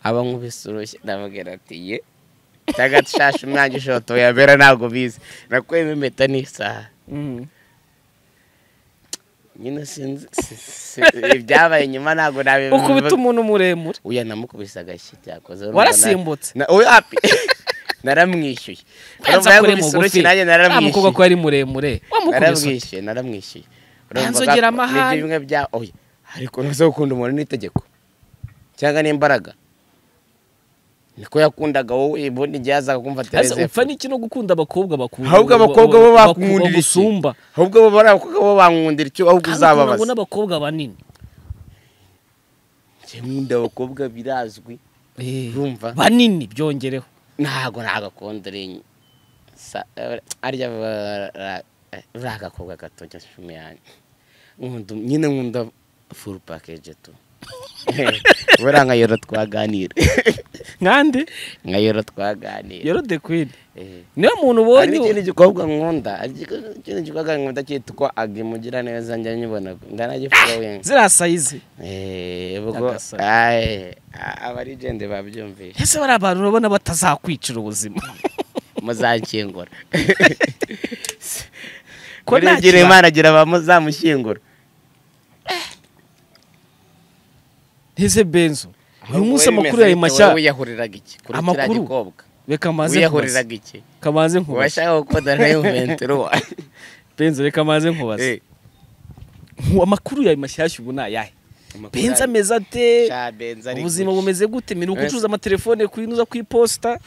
aba nkubise urushyi ndamubwira ati ye tagashasha umwanjye ushoto yabera ntabwo bizi nakuyemo impeta n'isaha Mm. nyine sinzi si- si- ibyabaye nyuma ntabwo nabivuga ukubita umuntu muremure uya namukubise agashyi cyakoze urumva na- warasimbutse na- oya api naramwishyuye Benzo Urumva akore yankubise mugufi urushyi nanjye wa mukobwa ko naramwishyuye yari muremure wamukubise naramwishyuye naramwishyuye Ntanzogera amahane. ni bimwe bya oya ariko ntuze gukunda umuntu n'itegeko cyangwa n'imbaraga niko yakundaga wowe ubundi igihe yazaga kumva ese tereza upfa n'iki no gukunda abakobwa bakunda ahubwo abakobwa bo bakundira iki? bagusumba ahubwo bo bari abakobwa bo bankundira icyo kandi ahubwo ukunda ngo uzababaza n'abakobwa banini njye nkunda abakobwa birazwi Eh, Urumva? banini byongereho ntago ntagakunda uri sa- eh, arya ba- ra- eh, uriya agakobwa gato gashumi yanjye Nkunda- nyine nkunda furu pakeje tu buriya nkayora twaganira nkande nkayora twaganira yero the queen Eh. niwe muntu hari ubonye n'ikindi gikobwa nkunda hari igiko- ikindi gikobwa nkunda cyitwa agimugira neza njya nyibona ndanagifuza wenda ziriya sayizi Eh, ubwo Agasa. aye, a- abarigende babyumvise ese bari abantu urabona batazakwicira ubuzima muzanshyingura ko Buriya nta ugira kiba- imana agira abazamushyingura ese benzo uyu munsi amakuru yawe mashya wiyahuriraga iki kuri kiriya Amakuru? gikobwa reka maze nkubaze wiyahuriraga iki kamanze nkubaze washaka gukunda na yuventuro benzo reka maze nkubaze Nku- amakuru yawe mashyashya ubu ni ayahe benzo ameze ate benza ubuzima bumeze gute miruko Wese- ucuruza amatelefone kuyinuza ku iposita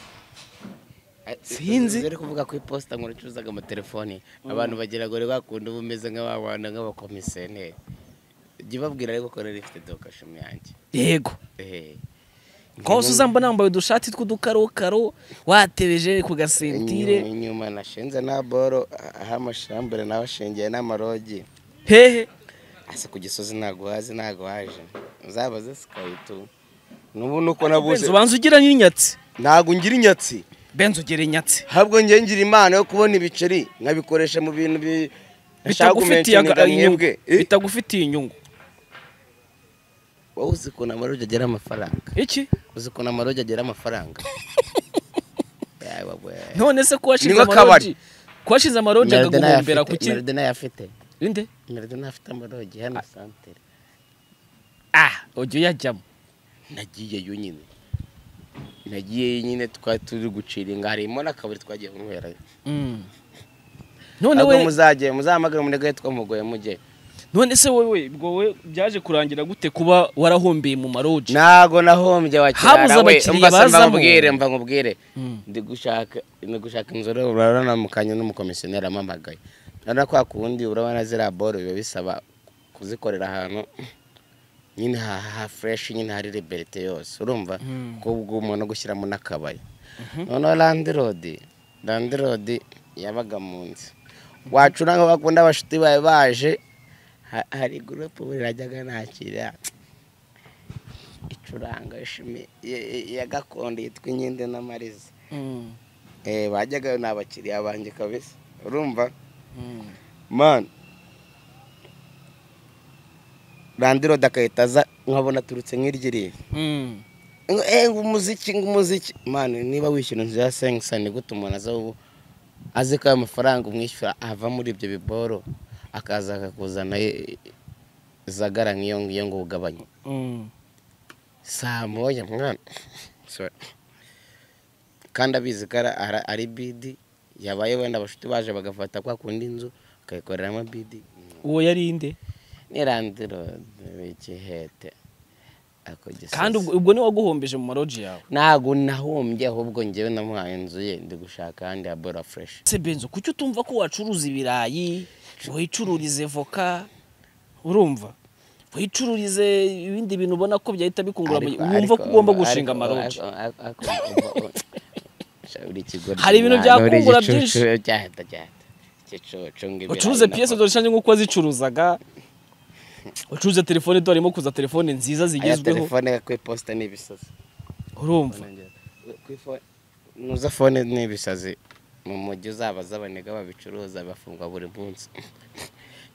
Sinzi. ziri kuvuga ku iposita ngo ucuruzaga amatelefoni abantu bagira ngo reba kundi uba umeze nk'ababana nk'abakomisiyoneri jya ubabwira ariko ko rero ifite dokashumi yanjye yego Eh. hose uzambona yambaye udushati tw'udukarokaro watebeje ku Inyuma- gasentire inyuma nashinze nta boro aho amashambure nawe ashingiye n'amarogi hehe ase ku gisozi ntago uhazi ntago waje uzabaze sikayitu nubu nuko nabuze benzo banza ugira n'inyatsi ntago ngira inyatsi benzo ugera inyatsi ahubwo njye ngira impano yo kubona ibiceri nkabikoresha mu bintu bi- nashaka bitagufitiye kumenshyininga aga- inyungu mwebwe Eh, bitagufitiye inyungu wowe uzi ukuntu amarogi agira amafaranga iki uzi ukuntu amarogi agira amafaranga Yawe we. none se Ni kuwashinze nk'akabari. amaroji kuwashinze amaroji Melody nayo akaguhombera afite- ku ki Melody nayo afite inde Melody nayo afite amarogi hano santere ah ujya uyajyamo nagiyeyo nyine nagiyeyo nyine twari turi gucira inga harimo n'akabari twagiye kunywerayo Mm. none ntabwo we muzajye muzahamagare munegare twamugoye mujye none se wowe ubwo we byaje kurangira gute kuba warahombiye mu maroji ntabwo nahombye Habuze wakirara we abakiriya mba se mba bazamo. nkubwire mba nkubwire Mm. ndi gushaka ndi gushaka inzu rero urabona mukanya n'umukomisiyoneri ampamagaye urabona kwa kundi urabona ziriya boro biba bisaba ko kuzikorera ahantu nyine ha fureshi nyine hari liberite yose urumva ko ubwo umuntu gushyiramo n'akabari noneho landirodi landirodi yabaga mu nzu wacura nka bakunda abashuti bawe baje ha- hari gurupe buri rajyaga nakira icuranga ishimi ya- ya- ya gakondo yitwa inkinde n'amariza Mm, Eh, bajyaga ni abakiriya banjye kabisa urumva mm. mani landirodi agahita aza nkabona aturutse nk'iryiriya Mm, ngo eh, ngo umuziki ngo umuziki mani niba wishyura inzu ya senkisani gute umuntu aza ubu azi ko ayo mafaranga umwishyura ava muri ibyo biboro akaza akakuzana eh, zagara nk'iyo ngiyo ngo ugabanye mm. saa moya mwana Sorry. kandi abizi ko ara- ara- ari bidi yabaye wenda abashuti baje bagafata kwa kundi inzu bakayikoreramo bidi uwo yari nde ni landirodi w'igihete ako gisozi. kandi ubwo ubwo niwe waguhombeje mu maroji yawe ntabwo nahombye ahubwo ngewe namuhaye inzu ye ndi gushaka ahandi ha bora fureshi se benzo kuki utumva ko wacuruza ibirayi wicururize voka urumva wicururize ibindi bintu ubona ko byahita bikungura mu- Ariko- wumva ko ariko- ugomba gushinga ariko- amaroji ariko- ariko- uri ikigoryi Hari ibintu mwana, uri byakungura igicucu, byinshi. cyahita cyahita igicucu ngo ibirayi ucuruze na piyese voka. dorishange nk'uko wazicuruzaga ucuruze telefone dore harimo kuza telefone nziza aya zigezweho telefone ku iposita ni ibisazi urumva nuza fone ni ibisazi mu mujyi uzabaza abanega babicuruza bafungwa buri munsi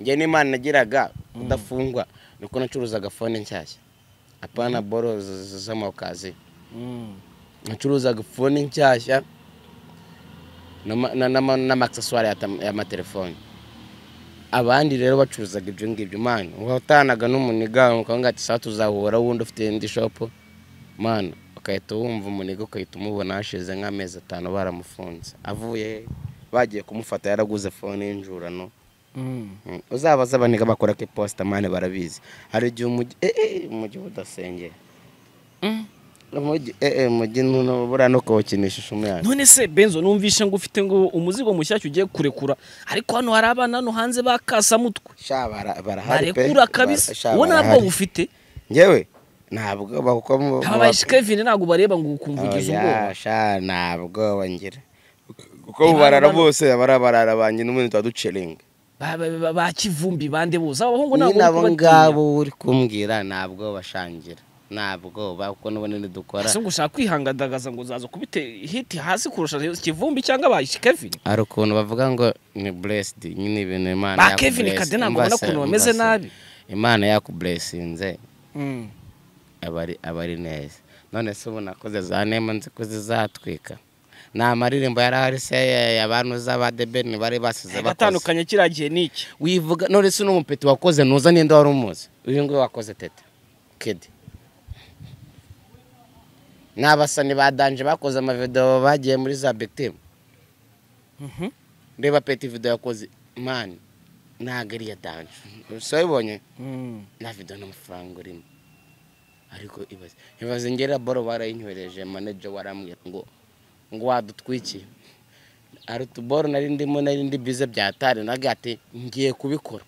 njye n'imana nagiraga udafungwa ni uko nacuruzaga fone nshyashya apana boro z- z- z'amawukazi Mm, nacuruzaga fone nshyashya n'ama- na- n'ama- n'amagiseswari y'ata- y'amatelefoni abandi rero bacuruzaga ibyo ngibyo mani watanaga n'umuniga ukavuga ati saa tuzahura wundi ufite indi shopu mani ugahita wumva umuniga ugahita umubona hashize nk'amezi atanu baramufunze avuye he? bagiye kumufata yaraguze fone y'injurano mm. Mm. uzabaza abaniga bakora ko iposita mani barabizi hari igihe umujyi eee umujyi uba udasengera Mm. umujyi eee umujyi ntubura no kuwukinisha ishumu yacu none se benzo numvishe ngo ufite ngo umuzigo mushyashya ugiye kurekura ariko hano hari abana hano hanze bakasamutwe sha bara- barahari pe barekura kabisa Bara- sha wowe ntabwo barahari. ufite njyewe ntabwo bakuko mu- aba kevin ntabwo bareba ngo ukumvugize Oya, ubwoba sha ntabwo bangira kuko barara bano- bose abara barara banjye n'ubundi tuba ducelinga Ba- ba- ba- ba kivumbi bande bose abahungu nyine ntabwo uri abo kubatinya ngabo uri kumbwira ntabwo bashangira ntabwo kuko n'ubundi ntidukora ese ngo ushaka kwihangadagaza ngo uzaza kubite hiti hasi kurusha kivumbi cyangwa ba kevin hari ukuntu bavuga ngo ni buresidi nyine ibintu imana ba yaku kevin bless. kade ntabwo Umva ubona se, ukuntu umva bameze se. nabi imana yakuburesinze Mm. aba ari aba ari neza none se ubu nakoze za nema nzi ko zizatwika ni amaririmbo yari ahari se abantu z'abadebeni bari basize bakoze batandukanye kiriya gihe ni iki wivuga none se n'umupeti wakoze nuza ninde wari umuzi uyu nguyu wakoze teta kedi ni abasani ba danje bakoze amavidewo bagiye muri za bikitimu Mhm. reba peti video yakoze mani ntabwo ari iya danje so ubonye Mm. nta video n'amafaranga urimo ariko ibaze ibaze ngera boro barayinyohereje manager warambwira ngo ngo wadutwikiye hari utuboro nari ndimo nari ndi bize byatari naga ati ngiye kubikora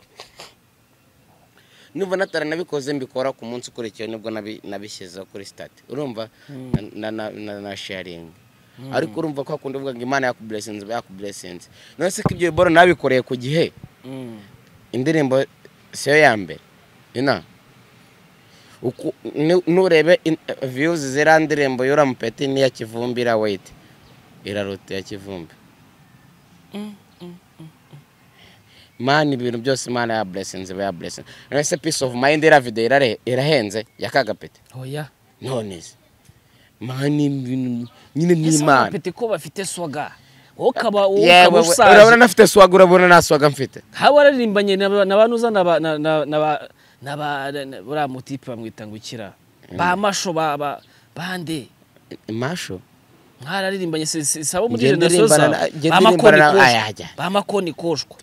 nubwo nataranabikoze mbikora ku munsi ukurikiye nibwo nabi- nabishyizeho kuri sitati urumva na- na- na- na sharingi ariko urumva ko hakunda uvuga ngo imana yakuburesinze yakuburesinze none se ko ibyo boro nabikoreye ku gihe Mm. indirimbo siyo ya mbere ina Uku- nu- nurebe in- views ziriya ndirimbo y'uramupeti n'iya kivumbi iriya weyiti iraruta iya kivumbi mani ibintu byose imana ya buresinzi iba ya buresinzi none se peace of mind iriya video irare- irahenze ya kagapeti oya none se mani ibintu nyine ni ese imana abapete ko bafite swaga wowe ukaba wowe yewe ukaba we- ushaje. urabona nafite swaga urabona nta swaga mfite haba wararirimbanye na ba- na ba nuza na ba na na na ba na ba na- buriya mutipe bamwita ngo ikira ba masho ba ba bande masho mwararirimbanye se- se- se abo muri Ngende generasiyo urimbana zawe na- ngende ba urimbana makoni na- aya, koshwa ajya. ba makoni koshwa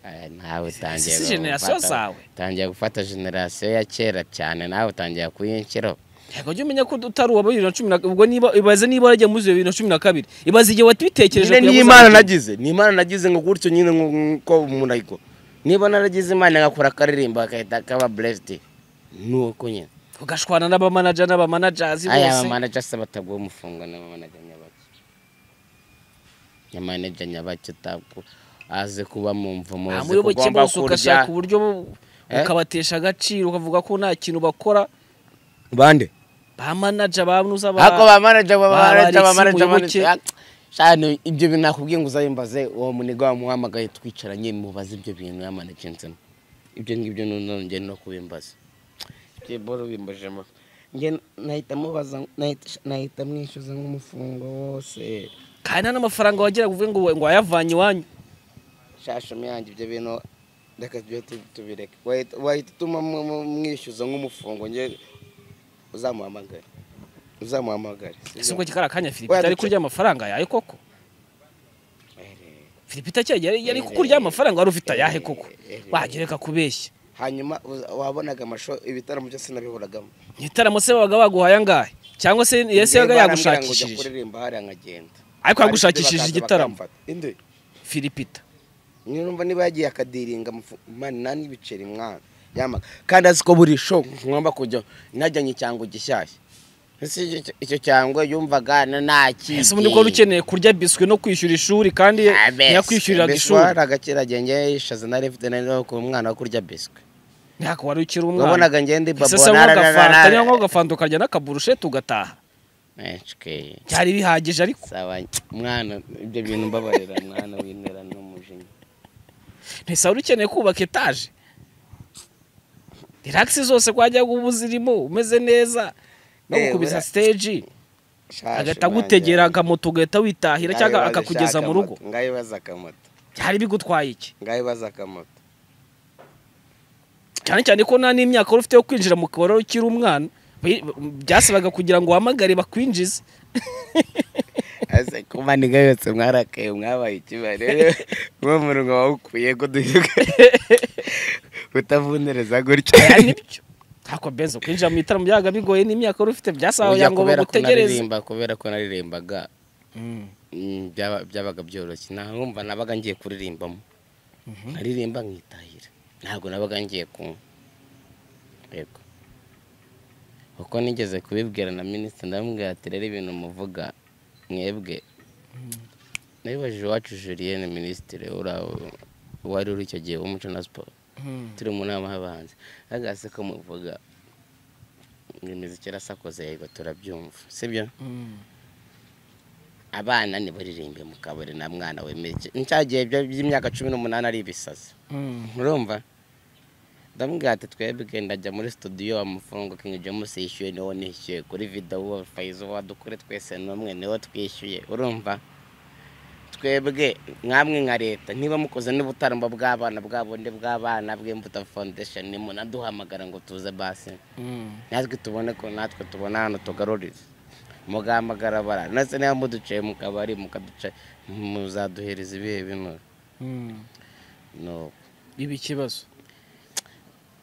Aya, nawe utangiye si generasiyo gufata- zawe. utangiye gufata generasiyo ya kera cyane nawe utangiye kuyinshyiraho yego jya umenya ko utari uwa bibiri na cumi na ubwo niba ibaze niba warajya muri bibiri na cumi na kabiri ibaze igihe wabitekereje nyine kugira ngo n'imana uzabe- nagize n'imana nagize ngo gutyo nyine nk'uko umuntu ayikora niba naragize imana agakora akaririmba agahita kaba buresiti ni uko nyine ugashwana n'abamanaja n'abamanajazi aya bose amamanaja se bataguha umufungo n'amamanaja nyabaki nyamanaja nyabaki utaku aze kuba mu mvumo Ah, uzi ko muyoboke ugomba bose kurya ugashaka uburyo bu- Eh? ukabatesha agaciro ukavuga ko nta kintu bakora bande ba manaja ba nuza ba ariko ba manaja ba ba- manaja ba Alexis manaja ba Muyoboke. manaja shano ibyo bintu nakubwiye ngo uzayimbaze uwo muniga wamuhamagaye twicaranye mubaze ibyo bintu yamanajensemo ibyo ngibyo none njye no kubimbaza ibyo boro bimbajemo njye nahita mubaza nahita- nahita mwishyuza nk'umufungo wose kandi nta n'amafaranga wagira uvuge ngo ngo wayavanye iwanyu shashumi yanjye ibyo bintu reka tujye tu- tubireke Wahita- wahita utuma mu- mu- mwishyuza nk'umufungo njye uzamuhamagare uzamuhamagare ese ubwo kikari akanya Philippe Oya, ari duce- kurya amafaranga yawe koko Ahereye. Philippe itake yari yari Eh, kukurya amafaranga wari ufite ayahe eh, koko eh, wagira reka kubeshya hanyuma uza- wabonaga amasho ibitaramo byose nabihuragamo mu itaramo se babaga baguhaye angahe cyangwa se ese Njyewe yabaga barambwira ngo ujya yagushakishije kuririmba hariya nkagenda ariko yagushakishije Abashyitsi igitaramo bakaza bakamfata. Indi, Philipita niyo numva niba yagiye akadiringa amafu- mani nani ibiceri mwana yamaga kandi azi ko buri sho ngomba kujya najyanye icyango gishyashya ese icyo- icyo- icyo cyango yumvaga na- nta kibi ese ubundi ko wari ukeneye kurya biswi no kwishyura ishuri kandi ntiyakwishyuriraga ishuri ari agakira genge ishaza nari mfite nari no ku mwana wo kurya biswi ntabwo wari ukiri umwana wabonaga ngende ese se babona nk'agafanta niba nk'agafanta ukarya n'akaburushete ugataha byari bihagije ariko saba mwana ibyo bintu mbabarira mwana w'intera n'umujinya ntese wari ukeneye kubaka etaje relax zose kwajya uba uzirimo umeze neza no Eh, gukubisa buriya- stage agahita agutegera akamoto ugahita witahira cyangwa akakugeza mu rugo ngayibaza akamoto byari bigutwaye iki ngayibaza akamoto cyane cyane ko nta n'imyaka wari ufite yo kwinjira mu kabari wari ukiri umwana Bi- byasabaga kugira ngo uhamagare bakwinjize ese kuba niga yose mwarakaye mwabaye ikibari uwo murugo wawukwiye ko duhiga utavundereza gutya Byari nibyo ariko benzo kwinjira mu itaramo byabaga bigoye n'imyaka wari ufite byasabaga kugira ngo kubera ko bagutegereze naririmba kubera ko naririmbaga Mm. mm, byaba- byabaga byoroshye nta numva nabaga ngiye kuririmbamo nkaririmba nkitahira ntabwo nabaga ngiye kunywa yego kuko nigeze kubibwira na minisitiri ndamubwira ati rero ibintu muvuga mwebwe nabibajije iwacu julienne minisitiri ura- wari uri icyo gihe w'umuco na siporo Mm. turi mu nama y'abahanzi agase ko muvuga ngo imiziki irasakoze yego turabyumva sibyo Mm. abana ntibaririmbe mu kabari nta mwana wemeye ncyagihe by'imyaka cumi n'umunani ari ibisazi Mm. urumva ndamubwira ati twebwe ndajya muri studio amafaranga King James yishyuye niwo nishyuye kuri video wa Faizo wadukure twese n'umwe niwo twishyuye urumva twebwe mwamwe nka leta niba mukoze n'ubutaramba bw'abana bw'abonde bw'abana bw'imbuto foundation munaduhamagara ngo tuze basi Mm. natwe tubone ko natwe tubona hano tugarurize mugahamagara bara ndetse niba muduciye mu kabari mukaduca muzaduhereza ibihe bino Mm. nuko ibi ikibazo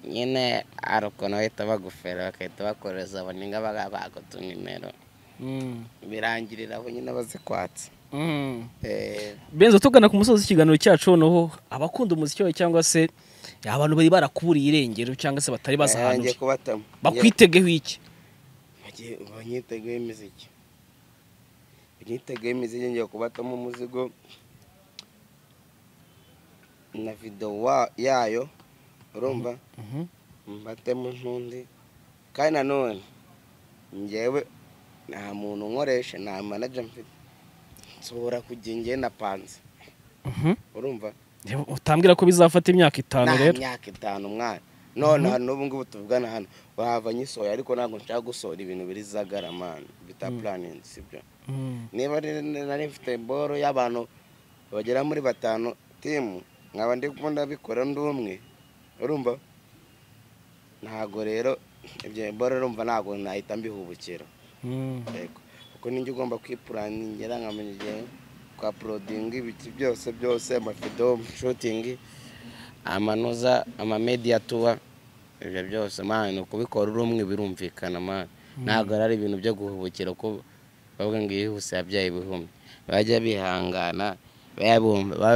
nyine hari ukuntu bahita bagufera bagahita bakoreza baninga bagutuma nimero Mm. birangirira aho nyine bazikwatse Mm. Eh, benzo tugana ku musozi w'ikiganiro cyacu noneho abakunda umuziki wawe cyangwa se abantu bari barakuburiye irengero cyangwa se batari ngiye bazahanuje kubatama bakwitegeho iki Bagiye- banyiteguye imiziki banyiteguye imiziki ngiye kubatamo umuzigo na video wa- yayo urumva Mhm. mbatemo n'undi kandi nanone ngewe nta muntu unkoresha nta manager mfite nshobora kujya ngewe napanze Mhm. urumva Reba, utambwira ko bizafata imyaka itanu nta rero myaka itanu mwana none hano n'ubu ngubu tuvugana hano wava nyisohoye ariko ntabwo nshaka gusohora ibintu biri zagaramana bita puraningi sibyo Mm. niba rero nari mfite boro y'abantu bagera muri batanu timu nkaba ndi gukunda bikora ndi umwe urumva ntabwo rero ibyo boro urumva ntabwo nahita mbihubukira Mm. yego kuko ninjye ugomba kwipuraningira nkamenya igihe kwa porodinga ibiki byose byose amafido amashutingi amanoza amamediya tuwa ibyo byose mani ukubikora uri umwe birumvikana mani ntabwo ari ibintu byo guhubukira ko bavuga ngo iyo ihuse yabyaye ibihumbi bajya bihangana babe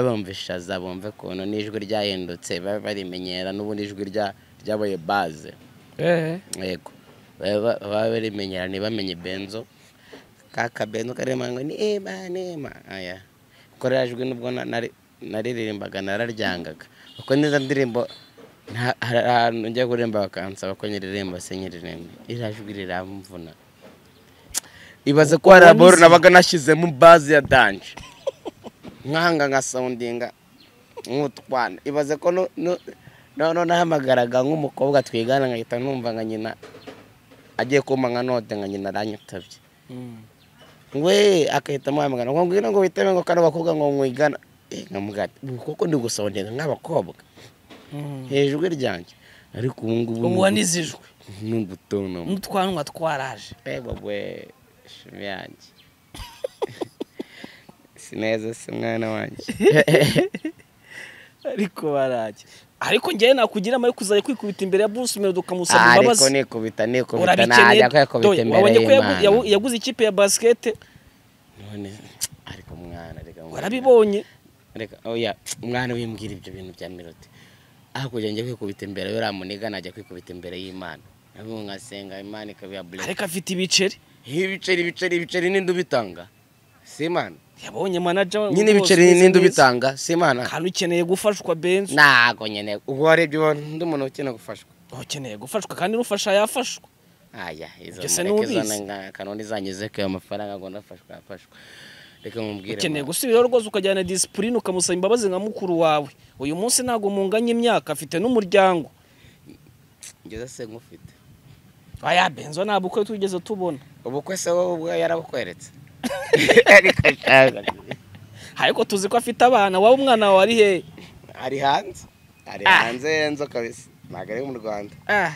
bumva ishaza bumve ukuntu n'ijwi ryahindutse babe barimenyera n'ubundi ijwi rya- ryabaye baze yego baba baba barimenyerane bamenye benzo ka kabenzo karema ngo ni ema nema aya korajwe nubwo na- nari- naririmbaga nararyangaga uko neza ndirimbo nta- hari ahantu njya kuririmba bakansaba ko nyiririmba se nyiririmba irajwi riramvuna ibaze ko hari aboro nabaga nashyizemo bazi ya danje nkahanga nkasawundinga nk'utwana ibaze ko no- no- noneho nahamagaraga nk'umukobwa twigana nkahita numva nka nyina agiye kumpa nka note nka nyina aranyitabye we agahita amuhamagara ngo ngwino ngo witabe ngo kano bakobwa ngo mwigana Eh, nkamubwira ati, ubu koko ndi gusawundinga nk'abakobwa hejuru ryanjye ariko ubu ngubu ubu wanizijwe ni ugutonoma n'utwanwa twaraje reba we shimi yanjye si neza si mwana wanjye ariko baraje ariko njyewe nakugira amare kuzajya kwikubita imbere ya Bruce Melody ukamusaba Ah, ariko imbabazi nikubita nikubita urabikeneye najya kwikubita Dore, imbere wabonye ko yagu- yagu- y'imana yaguze ikipe ya basikete none ariko mwana reka mwana. warabibonye reka oya mwana wimbwira ibyo bintu bya melody hakurya njya kwikubita imbere y'uriya muniga najya kwikubita imbere y'imana nabwo nkasenga imana ikabiha bless ariko afite ibiceri ibiceri ibiceri ibiceri n'indi ubitanga si imana yabonye manaja nyine ibiceri n'indi ubitanga si imana kandi ukeneye gufashwa benzo ntago nyine ubwo warebye ubona undi muntu ukina gufashwa ukeneye gufashwa kandi n'ufasha yafashwa aya izo Ese nubizi? mureke zone nga- kanundi zanyuze ko ayo mafaranga ngo nafashwa yafashwa reka nkubwire ukeneye mwana. gusubiraho rwose ukajyana disipurine ukamusaba imbabazi nka mukuru wawe uyu munsi ntabwo munganya imyaka afite n'umuryango ngeze se nkufite aya benzo ntabwo uko tugeze tubona ubukwe se wowe ubwo yarabukweretse ariko ashaka ariko tuzi ko afite abana wowe umwana wawe ari hehe ari hanze ari Ah. hanze yenzo kabisa ntabwo ari mu rwanda Ah,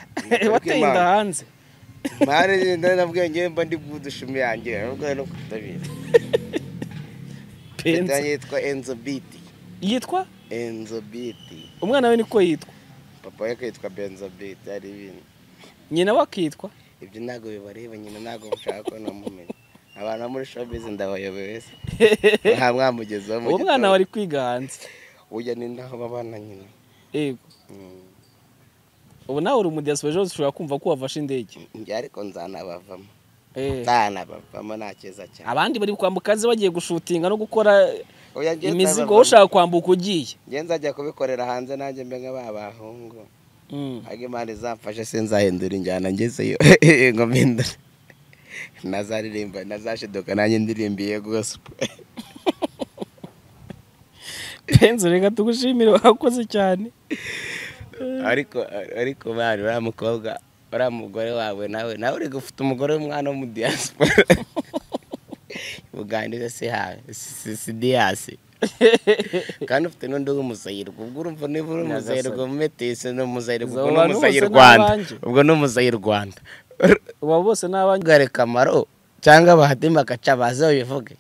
wateye inda hanze mwana ngenda nabwiye ngewe mba ndi bwudushumi yanjye nubwo no kutabizi benzo yitwa enzo biti yitwa enzo biti umwana we niko yitwa papa we kwitwa benzo biti ari ibintu nyina we akitwa ibyo ntabwo bibareba nyina ntabwo mushaka ko namumenya abantu bo muri showbiz ndabayobeye wese nta mwamugezeho mu uwo mwana gitondo. wari kwiga hanze burya ni naho babana nyina yego Mm. ubu nawe uri umudiyasipora ejo ushobora kumva ko wafashe indege Njye ariko nzanabavamo Eh, nzanabavamo nta kiza cyane abandi bari kwambuka hanze bagiye gushutinga no gukora Oya, njye imizigo nzabavamo. wowe ushaka kwambuka ugiye njye nzajya kubikorera hanze nanjye mbe nka ba bahungu Mm. ariko imana izamfashe sinzahindura injyana ngezeyo ngo mpindure nazaririmba nazashiduka nanjye ndirimbiye gospel penzo reka tugushimire wakoze cyane ariko ariko bari uriya mukobwa uriya mugore wawe nawe nawe uri gufite umugore w'umwana wo mu diaspora uganda si hawe si- si diasi kandi ufite n'undi w'umuzayirwa ubwo urumva niba uri umuzayirwa umetise ni umuzayirwa ubwo Abo bantu ni bose ni umuzayirwanda abanjye. ubwo ni umuzayirwanda uba bose n'abanyu ntugare kamaro cyangwa bahadima agaca baze babivuge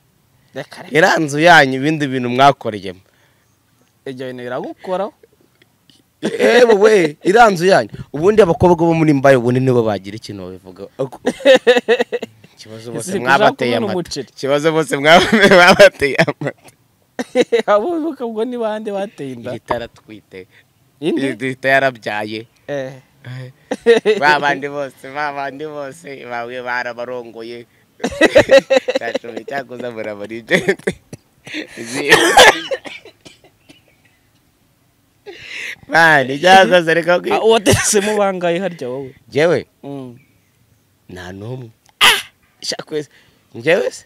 reka reka iranzu yanyu ibindi bintu mwakoreyemo ibyo bintu biragukoraho yewe we iranzu yanyu ubundi abakobwa bo muri mbayo ubundi nibo bagira ikintu babivuga ikibazo bose Ese kuzakumena mwabateye amata umuceri. ikibazo bose mwaba- mwabateye amata abo bibuka ubwo ni bande bateye inda ihita yaratwite indi ihita yarabyaye Eh. ba bandi bose ba bandi bose bamwe barabarongoye cyacumi cyakoze murabarigente bandi cyakoze reka Ah, kwi- uwatesemo bangaye harya wowe jewe Mm. nta n'umwe shakwese njyewe se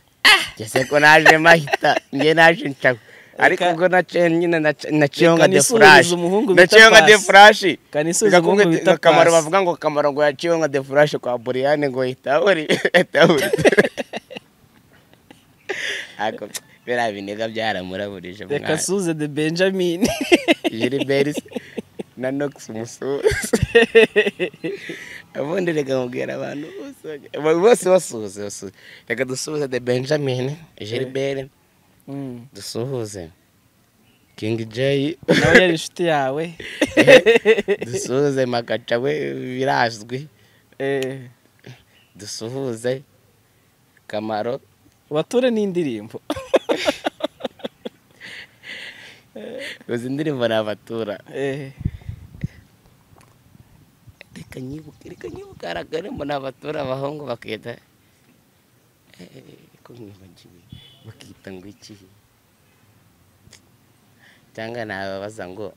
ngeze ko naje mahita njye naje nshaka ariko Reka- ubwo naciye nyine nac- naciyeho nka reka defurashi nisubirize umuhungu bita naciyeho nka Pasi. defurashi kanisubiza Gakumwe umuhungu bita akamaro pasi bavuga ngo akamaro ngo yaciyeho nka defurashi kwa buriyane ngo yitaburi biriya binega byaramuraburije reka suze de benjamin jiliberi na nogisi umusuru ubundi reka mubwira abantu bose bose basuhuze basuhuze reka dusuhuze de benjamin jiliberi Mm. dusuhuze kingi jeyi nawe yari inshuti yawe dusuhuze magaca we birazwi Eh. dusuhuze kamaro ubature n'indirimbo izi ndirimbo ni abatura Eh, reka nyibuke reka nyibuke hari akarimo ni abatura abahungu bakita Eh, ko mwibagiwe bakita ngo iki cyangwa nababaza ngo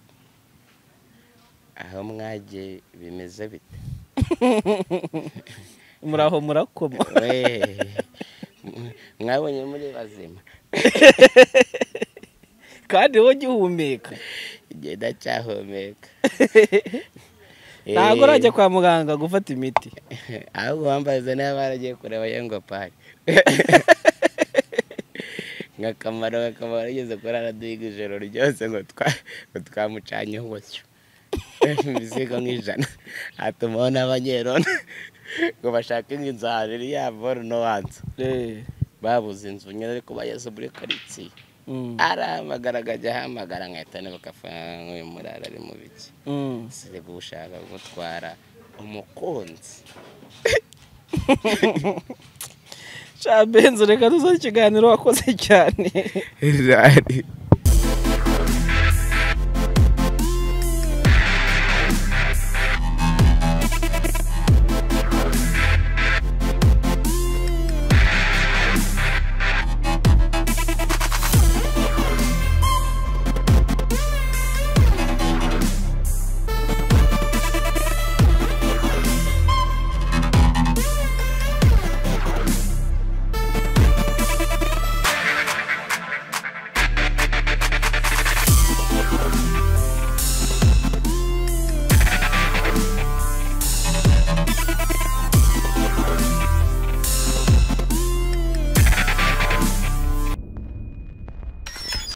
aho mwagiye bimeze bite muraho murakoma Wee. mwabonye muri bazima kandi wowe ujya uhumeka igihe ndacyahumeka ntabwo urajya kwa muganga gufata imiti ahubwo bambaza niba baragiye kureba yengo pari nka kamaro nka kamaro yigeze kuri araduhiga ijoro ryose ngo twa- ngo twamucanyeho gutyo imizigo nk'ijana hatumaho n'abanyerona ngo bashake nk'inzu ahantu iri yabo no wanzu Eh, babuze inzu nyine ariko bageze muri karitsiye mm, arahamagara akajya ahamagara nkahita nibuka afaranga nk'uyu murara ari mu biki mm. sire gushaka gutwara umukunzi sha benzo reka dusoze ikiganiro wakoze cyane Right.